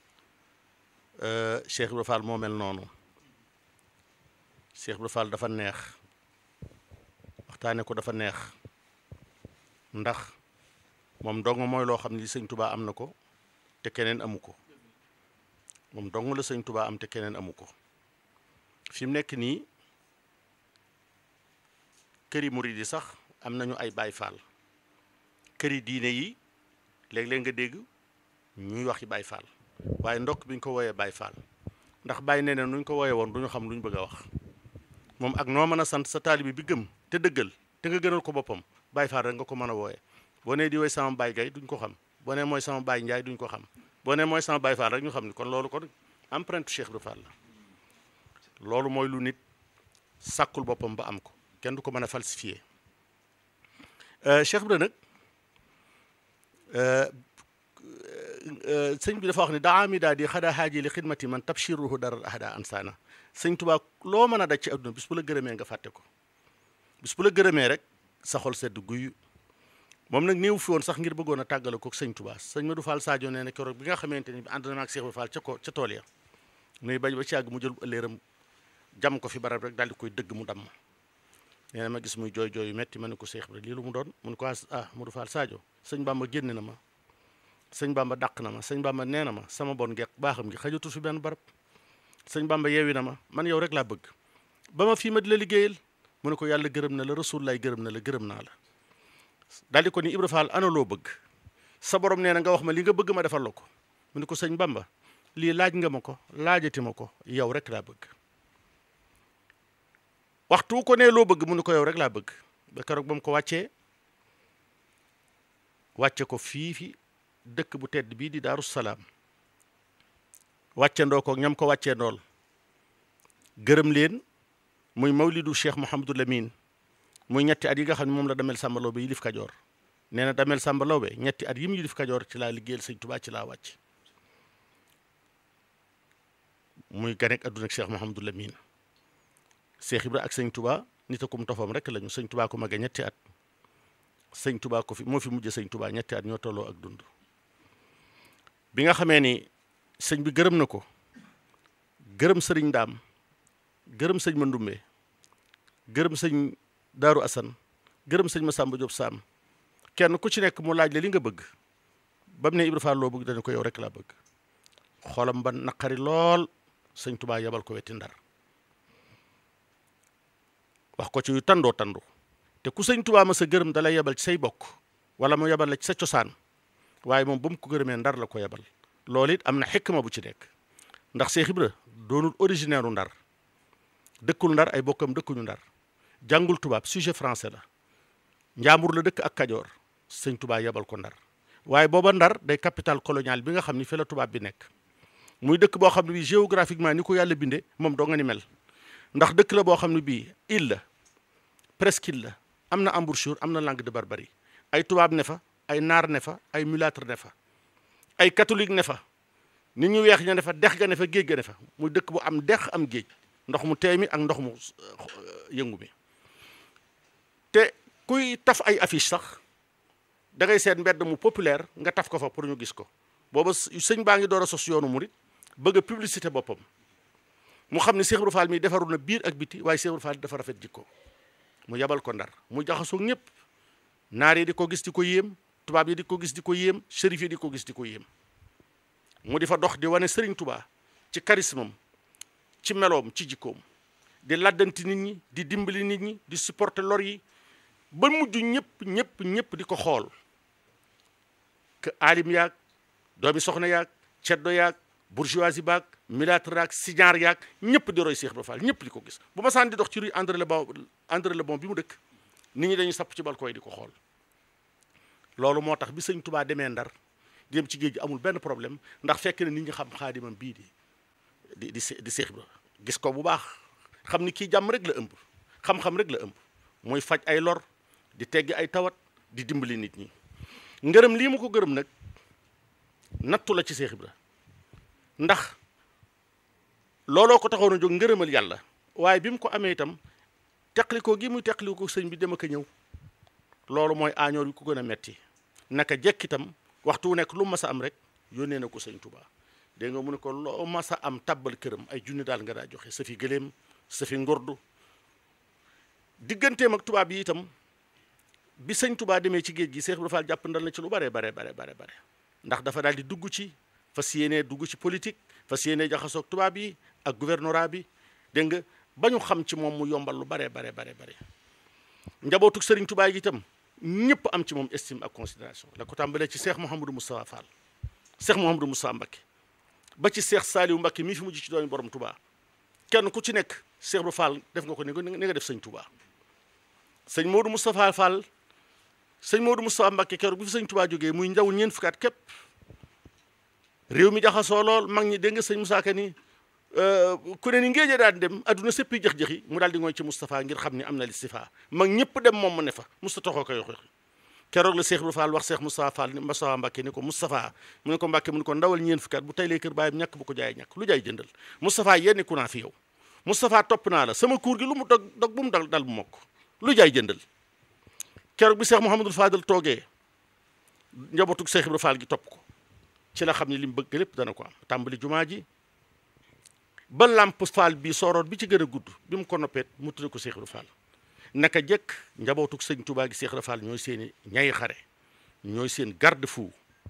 Cheikh Ibra Fall moo mel noonu Cheikh Ibra Fall dafa neex waxtaane ko dafa neex ndax moom dong mooy loo xam ni sëñ Touba am na ko te keneen amu ko moom dong la sëñ Touba am te keneen amu ko fi mu nekk nii këri murid yi sax am nañu ay Baay Faal këri diine yi léeg-léeg nga dégg ñuy wax yi Baay Faal waaye ndokk bi ñu ko wooyee Baay Faal ndax bàyyi nee ne nuñ ko wooyee woon du ñu xam lu ñu bëgg a wax moom ak noo mën a sant sa taalibi bi gëm te dëggal te nga gënal ko boppam Baay Faal rek nga ko mën a wooyee boo nee di woy sama baay gay duñ ko xam boo nee mooy sama baay njaay duñ ko xam boo nee mooy sama Baay Faal rek ñu xam ni kon loolu kon empreinte Cheikh Ibra Fall la loolu mooy lu nit sàkkul boppam ba am ko kenn du ko mën a falsifier Cheikh Ibra nag sëñ bi dafa wax ne daa mi daal di xadaa xaaji li xidmati man tabshiruhu daral ahada ansaana sëñ Tuubaa loo mën a daj ci adduna bis bu la gërëmee nga fàtte ko bis bu la gërëmee rek sa xol sedd guyu moom nag néew fi woon sax ngir bëggoon a tàggale ko sëñ Tuubaa sëñ Madou Fall Sadio nee na keroog bi nga xamante ni ànd na ak Cheikh Ibra Fall ca ko ca tool ya nuy bañ ba ci àgg mu jël ëlléeram jam ko fi barab rek daal di koy dëgg mu damm nee na ma gis muy jooy jooy yu metti ma ne ko Cheikh Ibra lii lu mu doon mun ko ah Modou Fall Sadio sëñ Bamba génn na ma sëñ Bamba dàq na ma sëñ Bamba nee na ma sama bon geek baaxam gi xajatu fi benn barab sëñ Bamba yeewi na ma man yow rek laa bëgg ba ma fii ma di la liggéeyal mu ne ko yàlla gërëm na la rasul lay gërëm na la gërëm naa la daal di ko ni Ibra Fall ana loo bëgg sa borom nee na nga wax ma li nga bëgg ma defal la ko mu ne ko sëñ Bamba lii laaj nga ma ko laajati ma ko yow rek laa bëgg waxtu ko nee loo bëgg mu ne ko yow rek laa bëgg ba keroog ba mu ko wàccee wàcce ko fii fi dëkk bu tedd bii di Daaru Salaam wàcce ndoo ko ñam ko wàccee ndool gërëm leen muy mawlidu Cheikh Mouhamadou Lamine muy ñetti at yi nga xam ne moom la damel Samba Lawbe yilif Kajoor nee na damel Samba Lawbe ñetti at yi mu yilif Kajoor ci laa liggéeyal sëñ Tuubaa ci laa wàcc muy ganek adduna ak Cheikh Mouhamadou Lamine Cheikh Ibra ak sëñ Touba nit akum tofam rek lañu sëñ Touba ko mage ñetti at sëñ Touba ko fi moo fi mujj sëñ Touba ñetti at ñoo tolloo ak dund bi nga xamee ni sëñ bi gërëm na ko gërëm sëriñ Ndaam gërëm sëñ Mandumbe gërëm sëñ Daaru Asan gërëm sëñ Masamba Diop Sam kenn ku ci nekk mu laaj la li nga bëgg ba mu ne Ibra Fall loo bëgg dañu ko yow rek laa bëgg xolam ba naqari lool sëñ Touba yebal ko wetti ndar wax ko ci yu tandoo tandu te ku sëñ Tuubaa ma sa gërëm da lay yebal ci say bokk wala mu yebal la ci sa cosaan waaye moom ba mu ko gërëmee ndar la ko yebal loolu it am na xikma bu ci nekk ndax Cheikh Ibra doonul originaire u ndar dëkkul ndar ay bokkam dëkkuñu ndar jàngul tubaab sujet français la njaambur la dëkk ak kajoor sëñ Tuubaa yebal ko ndar waaye booba ndar day capitale coloniale bi nga xam ni fi la tubaab bi nekk muy dëkk boo xam ne bii géographiquement ni ko yàlla bindee moom doo nga ni mel ndax dëkk la boo xam ne bii île la presqu'île la am na embouchure am na langue de barbarie ay tubaab ne fa ay naar ne fa ay mulâtre ne fa ay catholique ne fa nit ñu weex ña ne fa dex ga ne fa géej ga ne fa muy dëkk bu am dex am géej ndox mu teey mi ak ndox mu yëngu mi te kuy taf ay affiche sax da ngay seet mbedd mu populaire nga taf ko fa pour ñu gis ko booba sëñ baa ngi door a sos yoonu murit bëgg a publicité boppam mu xam ne Cheikh Ibra Fall mi defaru na biir ak biti waaye Cheikh Ibra Fall dafa rafet jikko mu yabal ko ndar mu jaxasoo ñëpp naar yi di ko gis di ko yéem tubaab yi di ko gis di ko yéem shérif yi di ko gis di ko yéem mu di fa dox di wane Serigne Touba ci charisme ci meloom ci jikkoom di laddanti nit ñi di dimbali nit ñi di supporter lor yi ba mujj ñëpp ñëpp ñëpp di ko xool que alim yaag doomi soxna yaag ceddo yaag bourgeoisie baag militaire ak siñaar yaag ñëpp di roy Cheikh Ibra Fall ñëpp di ko gis bu ma saan di dox ci rue André Le Bon André Le Bon bi mu dëkk nit ñi dañuy sapp ci balcon yi di ko xool loolu moo tax bi sëñ Tubaa demee Ndar dem ci géej gi amul benn problème ndax fekk na nit ñi xam xaadimam bii di di di di Cheikh Ibra gis ko bu baax xam ni kii jàmm rek la ëmb xam-xam rek la ëmb mooy faj ay lor di teggi ay tawat di dimbali nit ñi ngërëm lii mu ko gërëm nag nattu la ci Cheikh Ibra ndax looloo ko taxoon a jóg ngërëmal yàlla waaye bi mu ko amee itam teqlikoo gi muy teqlikoo sëñ bi dem ak a ñëw loolu mooy aañoor yi ko gën a metti naka jekk itam waxtu wu nekk lu mas a am rek yónnee na ko sëñ Touba dégg nga mu ne ko loo mas a am tabbal këram ay junni daal nga daa joxe sa fi gëléem sa fi ngordu digganteem ak tubaab yi itam bi sëñ Touba demee ci géej gi Cheikh Ibra Fall jàpp ndal na ci lu bare bare bare bare bare ndax dafa daal di dugg ci fas yéenee dugg ci politique fas yéenee jaxasoog tubaab yi ak gouvernorat bi dégg nga ba ñu xam ci moom mu yombal lu bare bare bare bare njabootug sëriñ Touba yi itam ñëpp am ci moom estime ak considération la ko tàmbalee ci Cheikh Mouhamadou Moustapha Fall Cheikh Mouhamadou Moustapha Mbacké ba ci Cheikh Saliou Mbacké mii fi mujj ci doomi borom Touba kenn ku ci nekk Cheikh Ibra Fall def nga ko ni nga def sëñ Touba sëñ Modou Moustapha Fall sëñ Modou Moustapha Mbacké keroog bi fi sëñ Touba jógee muy njaw ñeent fukkaat képp réew mi jaxasoo lool mag ñi dégg nga sëñ Moussa Ka ni ku ne ni ngéeje daan dem adduna séppi jëx-jëxi mu daal di ngooy ci Moustapha ngir xam ni am na listifa mag ñëpp dem moom mu ne fa Moustapha toxoo ko yoxi keroog la Cheikh Ibra Fall wax Cheikh Moustapha Fall ni Moustapha Mbacké ni ko Moustapha mu ne ko Mbacké mu ne ko ndawal ñeen fukkaat bu taylee kër baayam ñàkk bu ko jaay ñàkk lu jaay jëndal Moustapha yenni ku naa fi yow Moustapha topp naa la sama kuur gi lu mu dog dog bu mu dal dal bu mokk lu jaay jëndal keroog bi Cheikh Mouhamadul Fadal toogee njabootug Cheikh Ibra Fall gi topp ko ci la xam ne li mu bëgg lépp dana ko am tàmbali jumaa ji ba lamp faal bi sooroon bi ci gën a gudd bi mu ko noppeet mu tudde ko Cheikh Ibra Fall naka jekk njabootug sëñ Touba gi Cheikh Ibra Fall ñooy seeni ñay xare ñooy seen garde fou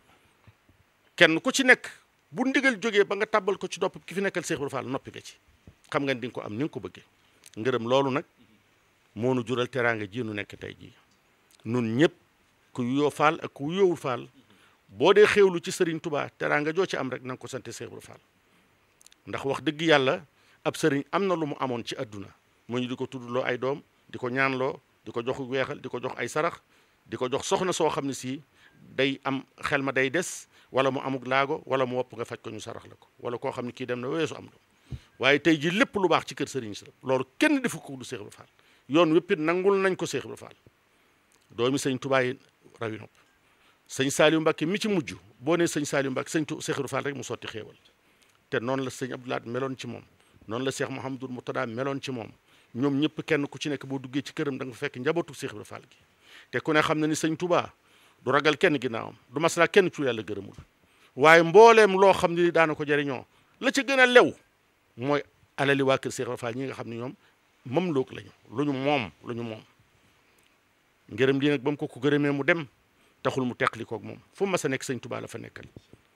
kenn ku ci nekk bu ndigal jógee ba nga tàbbal ko ci nopp ki fi nekkal Cheikh Ibra Fall noppi nga ci xam nga di nga ko am ni nga ko bëggee ngërëm loolu nag moo nu jural teraanga ji nu nekk tey jii nun ñëpp ku yoo faal ak ku yoowul faal boo dee xéewlu ci sëriñ Touba teraanga joo ci am rek na nga ko sante Cheikh Ibra Fall ndax wax dëgg yàlla ab sëriñ am na lu mu amoon ci adduna mu ñu di ko tuddloo ay doom di ko ñaanloo di ko jox weexal di ko jox ay sarax di ko jox soxna soo xam ne si day am xel ma day des wala mu amuk laago wala mu wopp nga faj ko ñu sarax la ko wala koo xam ne kii dem na weesu am doom waaye tey ji lépp lu baax ci kër sëriñ si la loolu kenn defu ko du Cheikh Ibra Fall yoon wéppit nangul nañ ko Cheikh Ibra Fall doomi sëñ Touba yi rawi nopp sëñ Saliou Mbacké mi ci mujj boo nee sëñ Saliou Mbacké sëñ Cheikh Ibra Fall rek mu sotti xéewal te noonu la sëñ Abdoulaye meloon ci moom noonu la Cheikh Mouhamadou Moutada meloon ci moom ñoom ñëpp kenn ku ci nekk boo duggee ci këram da nga fekk njabootu Cheikh Ibra Fall gi te ku ne xam na ni sëñ Touba du ragal kenn ginnaawam du maslaa kenn ci yàlla gërëmul waaye mbooleem loo xam ne daana ko jariñoo la ci gën a lew mooy alali waa kër Cheikh Ibra Fall ñi nga xam ne ñoom moom loog lañu lu ñu moom lu ñu moom ngërëm lii nag ba mu ko ko gërëmee mu dem taxul mu teqli koog moom fu mas a nekk sëñ Touba la fa nekkal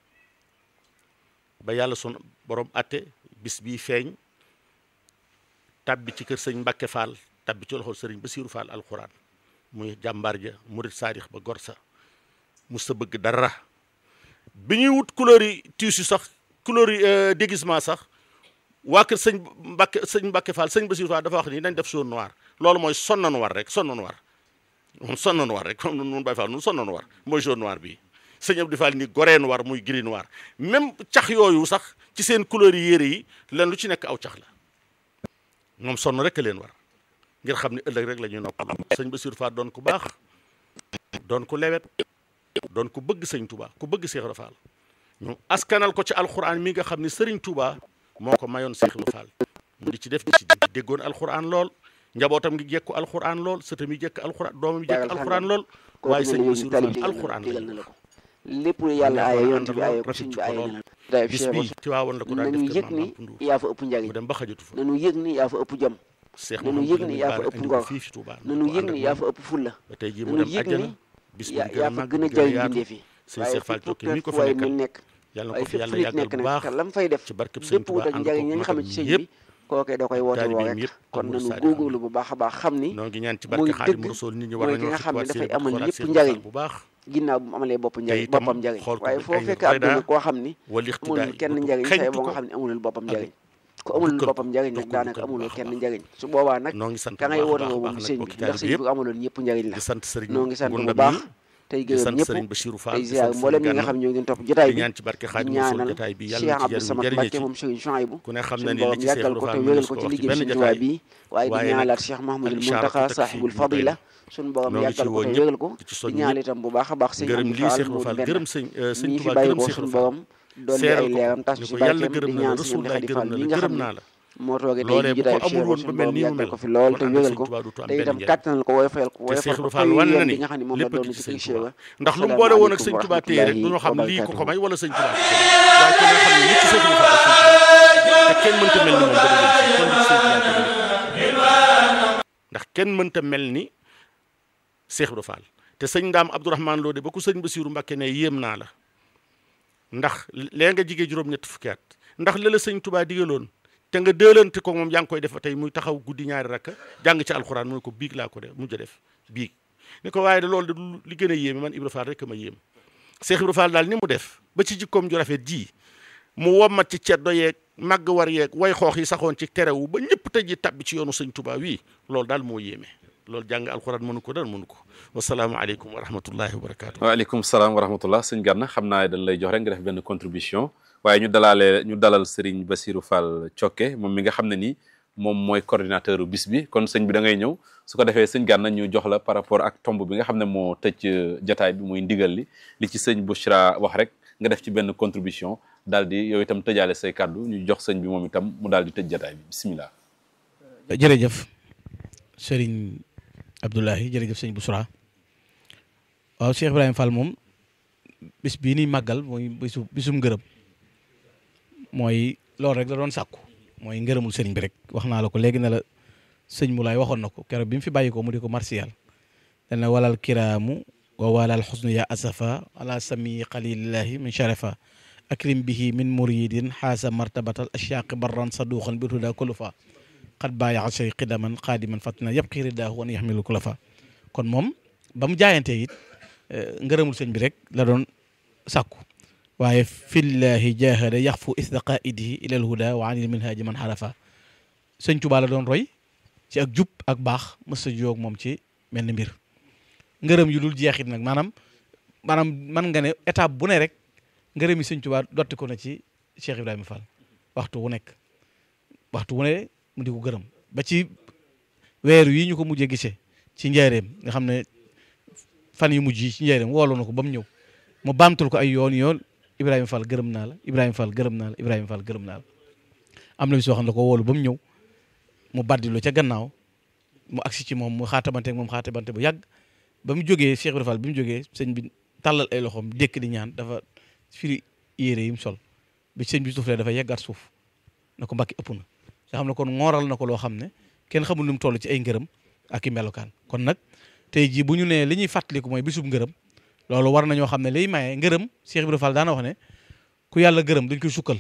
ba yàlla son borom atte bis bii feeñ tabbi ci kër sëñ Mbacke Fall tabbi ci loxol sëriñ Basiiru Fall alxuraan muy jàmbaar ja murit saadix ba gor sa mus sa bëgg dara bi ñuy wut couleur yi tissu sax couleur yi déguisement sax waa kër sëñ Mbacke sëñ Mbacke Fall sëñ Basiiru Fall dafa wax ni nañ def jaune noir loolu mooy sonn noir rek sonn noir moom sonn noir rek comme nun Baye Fall nun sonn noir mooy jaune noir bii sëñ Abdou Fall ni goree noir muy gris noir même cax yooyu sax ci seen couleur yi yére yi leen lu ci nekk aw cax la moom sonn rek a leen war ngir xam ne ëllëg rek la ñuy noppal sëñ Bassirou Fall doon ku baax doon ku lewet doon ku bëgg sëñ Touba ku bëgg Cheikh Ibra Fall ñu askanal ko ci alxuraan mi nga xam ne sëriñ Touba moo ko mayoon Cheikh Ibra Fall mu di ci def di ci déggoon alxuraan lool njabootam ngi jekku alxuraan lool sëtam yi jekk alxuraan doomam yi jekk alxuraan lool waaye sëñ Bassirou Fall alxuraan la lépp lu yàlla aaye yonent bi aaye ko sëñ bi aaye na la bis bii ci waawoon la ko daan nañu def yëg kër ni Maam Ndour yaa fa ëpp mu njariñ dem ba xajatu fa nañu yëg ni yaa fa ëpp jom Cheikh nañu Mouhamadou yëg ni Lamine yaa fa Bara ëpp indi ngor ko fii fi Touba nañu yëg ni yaa fa ëpp fulla ba tey jii mu nañu dem yëg àjjana ni bis bu yaa gën a yaa fa màgg gën a gën a jariñ yaatu bindee fi sëñ waaye Cheikh Fall fépp Jokke mi ko fu fa waay nekkal mu nekk yàlla na waaye ko fi fépp yàlla fu nit yàggal nekk bu nag baax te lam fay def ci barkeb sëñ lépp Touba wut ak ànd njariñ ko ñi nga xam ne ci sëñ yëpp bi kookee da koy woote woo taalibeem rek yëpp kon amul nañu saadi góorgóorlu bu baax a baax xam ni noo ngi ñaan ci mooy barke Xaadimu dëgg Rasuul nit ñi war mooy ki nañoo nga xam ne xikwaat seen dafay amal xoolaat yëpp seen njariñ xol bu baax ginnaaw bu mu amalee bopp njariñ itam boppam njariñ xool ko waaye ay foo fekk roy ab dund daa koo xam ni wal iqtidaa amul kenn yi njariñ say xeñtu boo nga ko xam ne amulul boppam ak njariñ ku amulul jukkal boppam njariñ jox nag ko daanaka jukkal bu amulul baax a kenn baax. njariñ su boobaa nag noo ngi sant ka bu ngay baax a woote baax woo baax moom nag sëñ bi bokki ndax taalibe sëñ yëpp bi amaloon ñëpp njariñ la di sant sëriñ noo ngi sant bu Gunda baax mi tey di gërëm sant ñëpp sëriñ Bachirou Fall tey di ziar sant mboolem sëriñ ñi nga Gana xam ñoo ngi topp jotaay di bi ñaan ci barke di Xaadimu Rasuul ñaanal jotaay bi Cheikh yàlla na ci Abdou jëriñ Samad jëriñe Mbacke ci moom sëriñ Chouaïbou ku ne xam na suñu ni li borom ci yàggal Seexul ko te Fall wéral mënees ko ko ci wax ci liggéey benn sëriñ Tuubaa jotaay bi waaye di waaye nag ñaanalaat Cheikh Mahmoudul incha allah Muntaxa teg saaxibul fii fadila suñu borom noo ngi ci yàggal ko woo te ñëpp wéral ko di ci di soñ ñaan ñëpp itam bu baax a baax sëñ gërëm Amdi lii Fall Seexul Mouride Fall benn gërëm sëñ sëñ mii fi Tuubaa bàyyi gërëm ko Seexul suñu Fall borom dolli seeral ay ko leeram tas ni ci ko yàlla barkeem gërëm di na la ñaan sëñ Amdi Rasulullah Xadi gërëm Fall na mi la nga xam gërëm ne naa la moo toogee tey loolee ji bu ko jotaay amul woon suñu ba mel borom nii mu yàggal mel ko fi lool te kon ànd ak wéral sëñ ko Tuubaa du am te benn itam njëriñ kàttanal ko woyofal ko te woyofal Seexul ko Fall xaw wan na yéen ni bi nga xam ne moom la lépp doon gi ci ci sëñ kër Tuubaa Cheikh ndax lu mu boole woon ak sëñ Tuubaa téye rek du ñu xam lii ko ko may wala sëñ Tuubaa waaye ku ne xam ne nit ci Seexul Fall ak sëñ Tuubaa te kenn mënta mel ni moom ba dëgg kon nit ci sëñ Tuubaa ko ndax kenn mënta mel ni Seex Ibra Fall te sëñ Ndaam Abdourahmane Lo de ba ku sëñ Basiiru Mbàkke ne yéem naa la ndax lee nga jigee juróom-ñett fukki at ndax la la sëñ Tuubaa digaloon te nga dëlante ko moom yaa ngi koy def tey muy taxaw guddi ñaari rakka jàng ci alxuraan mu ne ko biig laa ko de mujj a def biig ni ko waaye de loolu de li gën a yéeme man Ibra Fall rek ma yéem Seex Ibra Fall daal ni mu def ba ci jikkoom ju rafet ji mu wommat ci ceddo yeeg màgg war yeeg way xoox yi saxoon ci terewu ba ñëpp tey ji tabbi ci yoonu sëñ Tuubaa wii loolu daal moo yéeme loolu jàng alxuraan mënu ko dara mënu ko wasalaamaaleykum wa rahmatullahi wa barakaatu. waaleykum salaam wa rahmatullah sëñ Gana xam naa dañ lay jox rek nga def benn contribution waaye ñu dalaale ñu dalal Serigne Bassirou Fall Thiocké moom mi nga xam ne ni moom mooy coordinateur bis bi kon sëñ bi da ngay ñëw su ko defee sëñ Gana ñu jox la par rapport ak tomb bi nga xam ne moo tëj jataay bi muy ndigal li li ci sëñ Bouchra wax rek nga def ci benn contribution daal di yow itam tëjaale say kàddu ñu jox sëñ bi moom itam mu daal di tëj jataay bi bisimilah. jërëjëf Serigne Abdoulahi jërëjëf sëñ Bouchra waaw Cheikh Ibrahima Fall moom bis bii ni màggal mooy bisu bisum ngërëm mooy loolu rek la doon sàkku mooy ngërëmul sëriñ bi rek wax naa la ko léegi ne la sëñ Moulay waxoon na ko keroog bi mu fi bàyyi ko mu di ko martial dana walal kiraamu wa walal xusnu ya asafa ala sami xalilillahi min sharafa akrim bihi min muridin xaasa martabatal ashaaqi barran saduqan bi tuda kulufa xat bàyyaxa shay xidaman xaadiman fatna yëpp xiiri daahu wan yaxmilu kulafa kon moom ba mu jaayantee it ngërëmul sëñ bi rek la doon sàkku waaye fillahi jahada yaxfu isda qaidihi ilal huda wa anil minhaji man xarafa sëñ Tuubaa la doon roy ci ak jub ak baax mësa joog moom ci mel ni mbir ngërëm yu dul jeexit nag maanaam maanaam man nga ne étape bu ne rek ngërëm yi sëñ Tuubaa dotti ko na ci Cheikh Ibrahima Fall waxtu wu nekk waxtu wu ne mu di ko gërëm ba ci weer yi ñu ko mujjee gisee ci njaareem nga xam ne fan yu mujj yi ci njaareem woolu na ko ba mu ñëw mu baamtul ko ay yoon yoon Ibrahima Fall gërëm naa la Ibrahima Fall gërëm naa la Ibrahima Fall gërëm naa la am na bis soo xam ne ko woolu ba mu ñëw mu baddilu ca gannaaw mu agsi ci moom mu xaatamante moom xaatamante bu yàgg ba mu jógee Cheikh Ibrahima Fall bi mu jógee sëñ bi tàllal ay loxoom dékk di ñaan dafa firi yére yi mu sol bi sëñ bi suuf lee dafa yeggaat suuf na ko mbakki ëpp na nga xam ne kon ngooral na ko loo xam ne kenn xamul nu mu toll ci ay ngërëm ak i melokaan kon nag tey jii bu ñu nee li ñuy fàttaliku mooy bisub ngërëm loolu war nañoo xam ne liy maye ngërëm Cheikh Ibrahima Fall daana wax ne ku yàlla gërëm dañ koy sukkal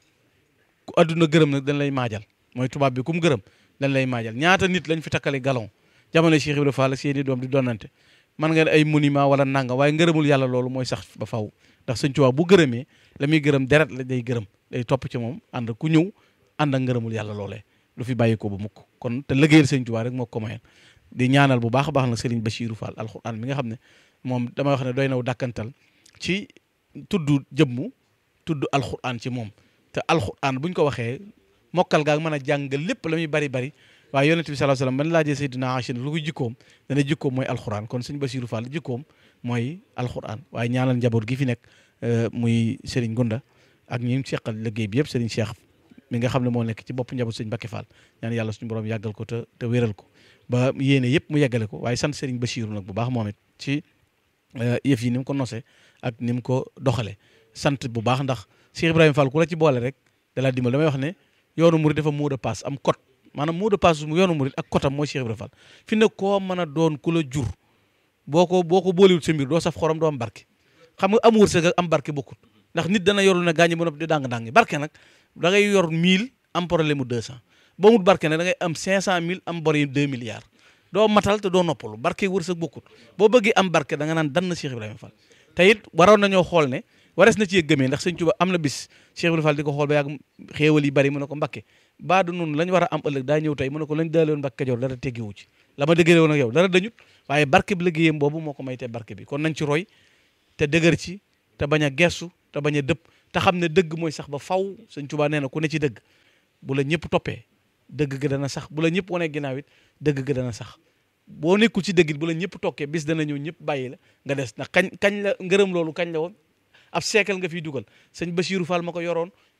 ku adduna gërëm nag dañ lay maajal mooy tubaab bi ku mu gërëm dañ lay maajal ñaata nit lañ fi takkale galon jamono Cheikh Ibrahima Fall ak seeni doom di donante man nga ne ay monument wala nanga waaye ngërëmul yàlla loolu mooy sax ba faw ndax sëñ Tuubaa bu gërëmee la muy gërëm deret la day gërëm day topp ci moom ànd ku ñëw ànd ak ngërëmul yàlla loolee lu fi bàyyi ko ba mukk kon te liggéeyal sëñ Tuubaa rek moo ko mayal di ñaanal bu baax a baax nag Serigne Bachirou Fall alxuraan mi nga xam ne moom damay wax ne doy naw dàkkantal ci tudd jëmmu tudd alxuraan ci moom te alxuraan buñ ko waxee mokkal gaag mën a jàngal lépp la muy bari bari waaye yonent bi sallallahu alayhi wasallam ban laajee Seydina Aïcha lu ko jikkoom dana jikkoom mooy alxuraan kon sëñ Bachirou Fall jikkoom mooy alxuraan waaye ñaanal njaboot gi fi nekk muy Serigne Gunda ak ñi mu seqal liggéey bi yëpp Serigne Cheikh mi nga xam ne moo nekk ci bopp njaboot sëñ Mbacké Fall ñaan yàlla suñu borom yàggal ko te te wéral ko ba yéene yëpp mu yeggale ko waaye sant Serigne Bachirou nag bu baax moom it ci yëf yi ni mu ko nosee ak ni mu ko doxalee sant bu baax ndax Cheikh Ibrahima Fall ku la ci boole rek da laa dimbal damay wax ne yoonu murid dafa mot de passe am code maanaam mot de passe mu yoonu murid ak code am mooy Cheikh Ibrahima Fall fi ne koo mën a doon ku la jur boo ko boo ko boolewul sa mbir doo saf xorom doo am barke xam nga am wërsëg ak am barke bokkut ndax nit dana yorul ne gaañi ba noppi di dàng-dàng barke nag da ngay yor 1000 am problème mu 200 boo mut barke nag da ngay am 500000 am bor yi 2 milliards doo matal te doo noppalu barke wërsëg bokkut boo bëggee am barke da nga naan dan na Cheikh Ibrahima Fall te it waroon nañoo xool ne wares na ci gëmee ndax sëñ Tuba am na bis Cheikh Ibrahima Fall di ko xool ba yàgg xéewal yi bari mu ne ko Mbakke baa du noonu lañ war a am ëllëg daa ñëw tey mu ne ko lañ daaloon Mbakke Kajoor dara teggiwu ci la ma dëggale woon ak yow dara dañut waaye barke bi liggéeyam boobu moo ko may te barke bi kon nañ ci roy te dëgër ci te bañ a gersu te bañ a dëpp te xam ne dëgg mooy sax ba faw sëñ Tuba nee na ku ne ci dëgg bu la ñëpp toppee dëgg ga dana sax bu la ñëpp wane ginnaaw it dëgg ga dana sax boo nekkul ci dëgg it bu la ñëpp tokkee bis dana ñëw ñëpp bàyyi la nga des ndax kañ kañ la ngërëm loolu kañ la woon ab siècle nga fiy dugal sëñ Bachirou Fall ma ko yoroon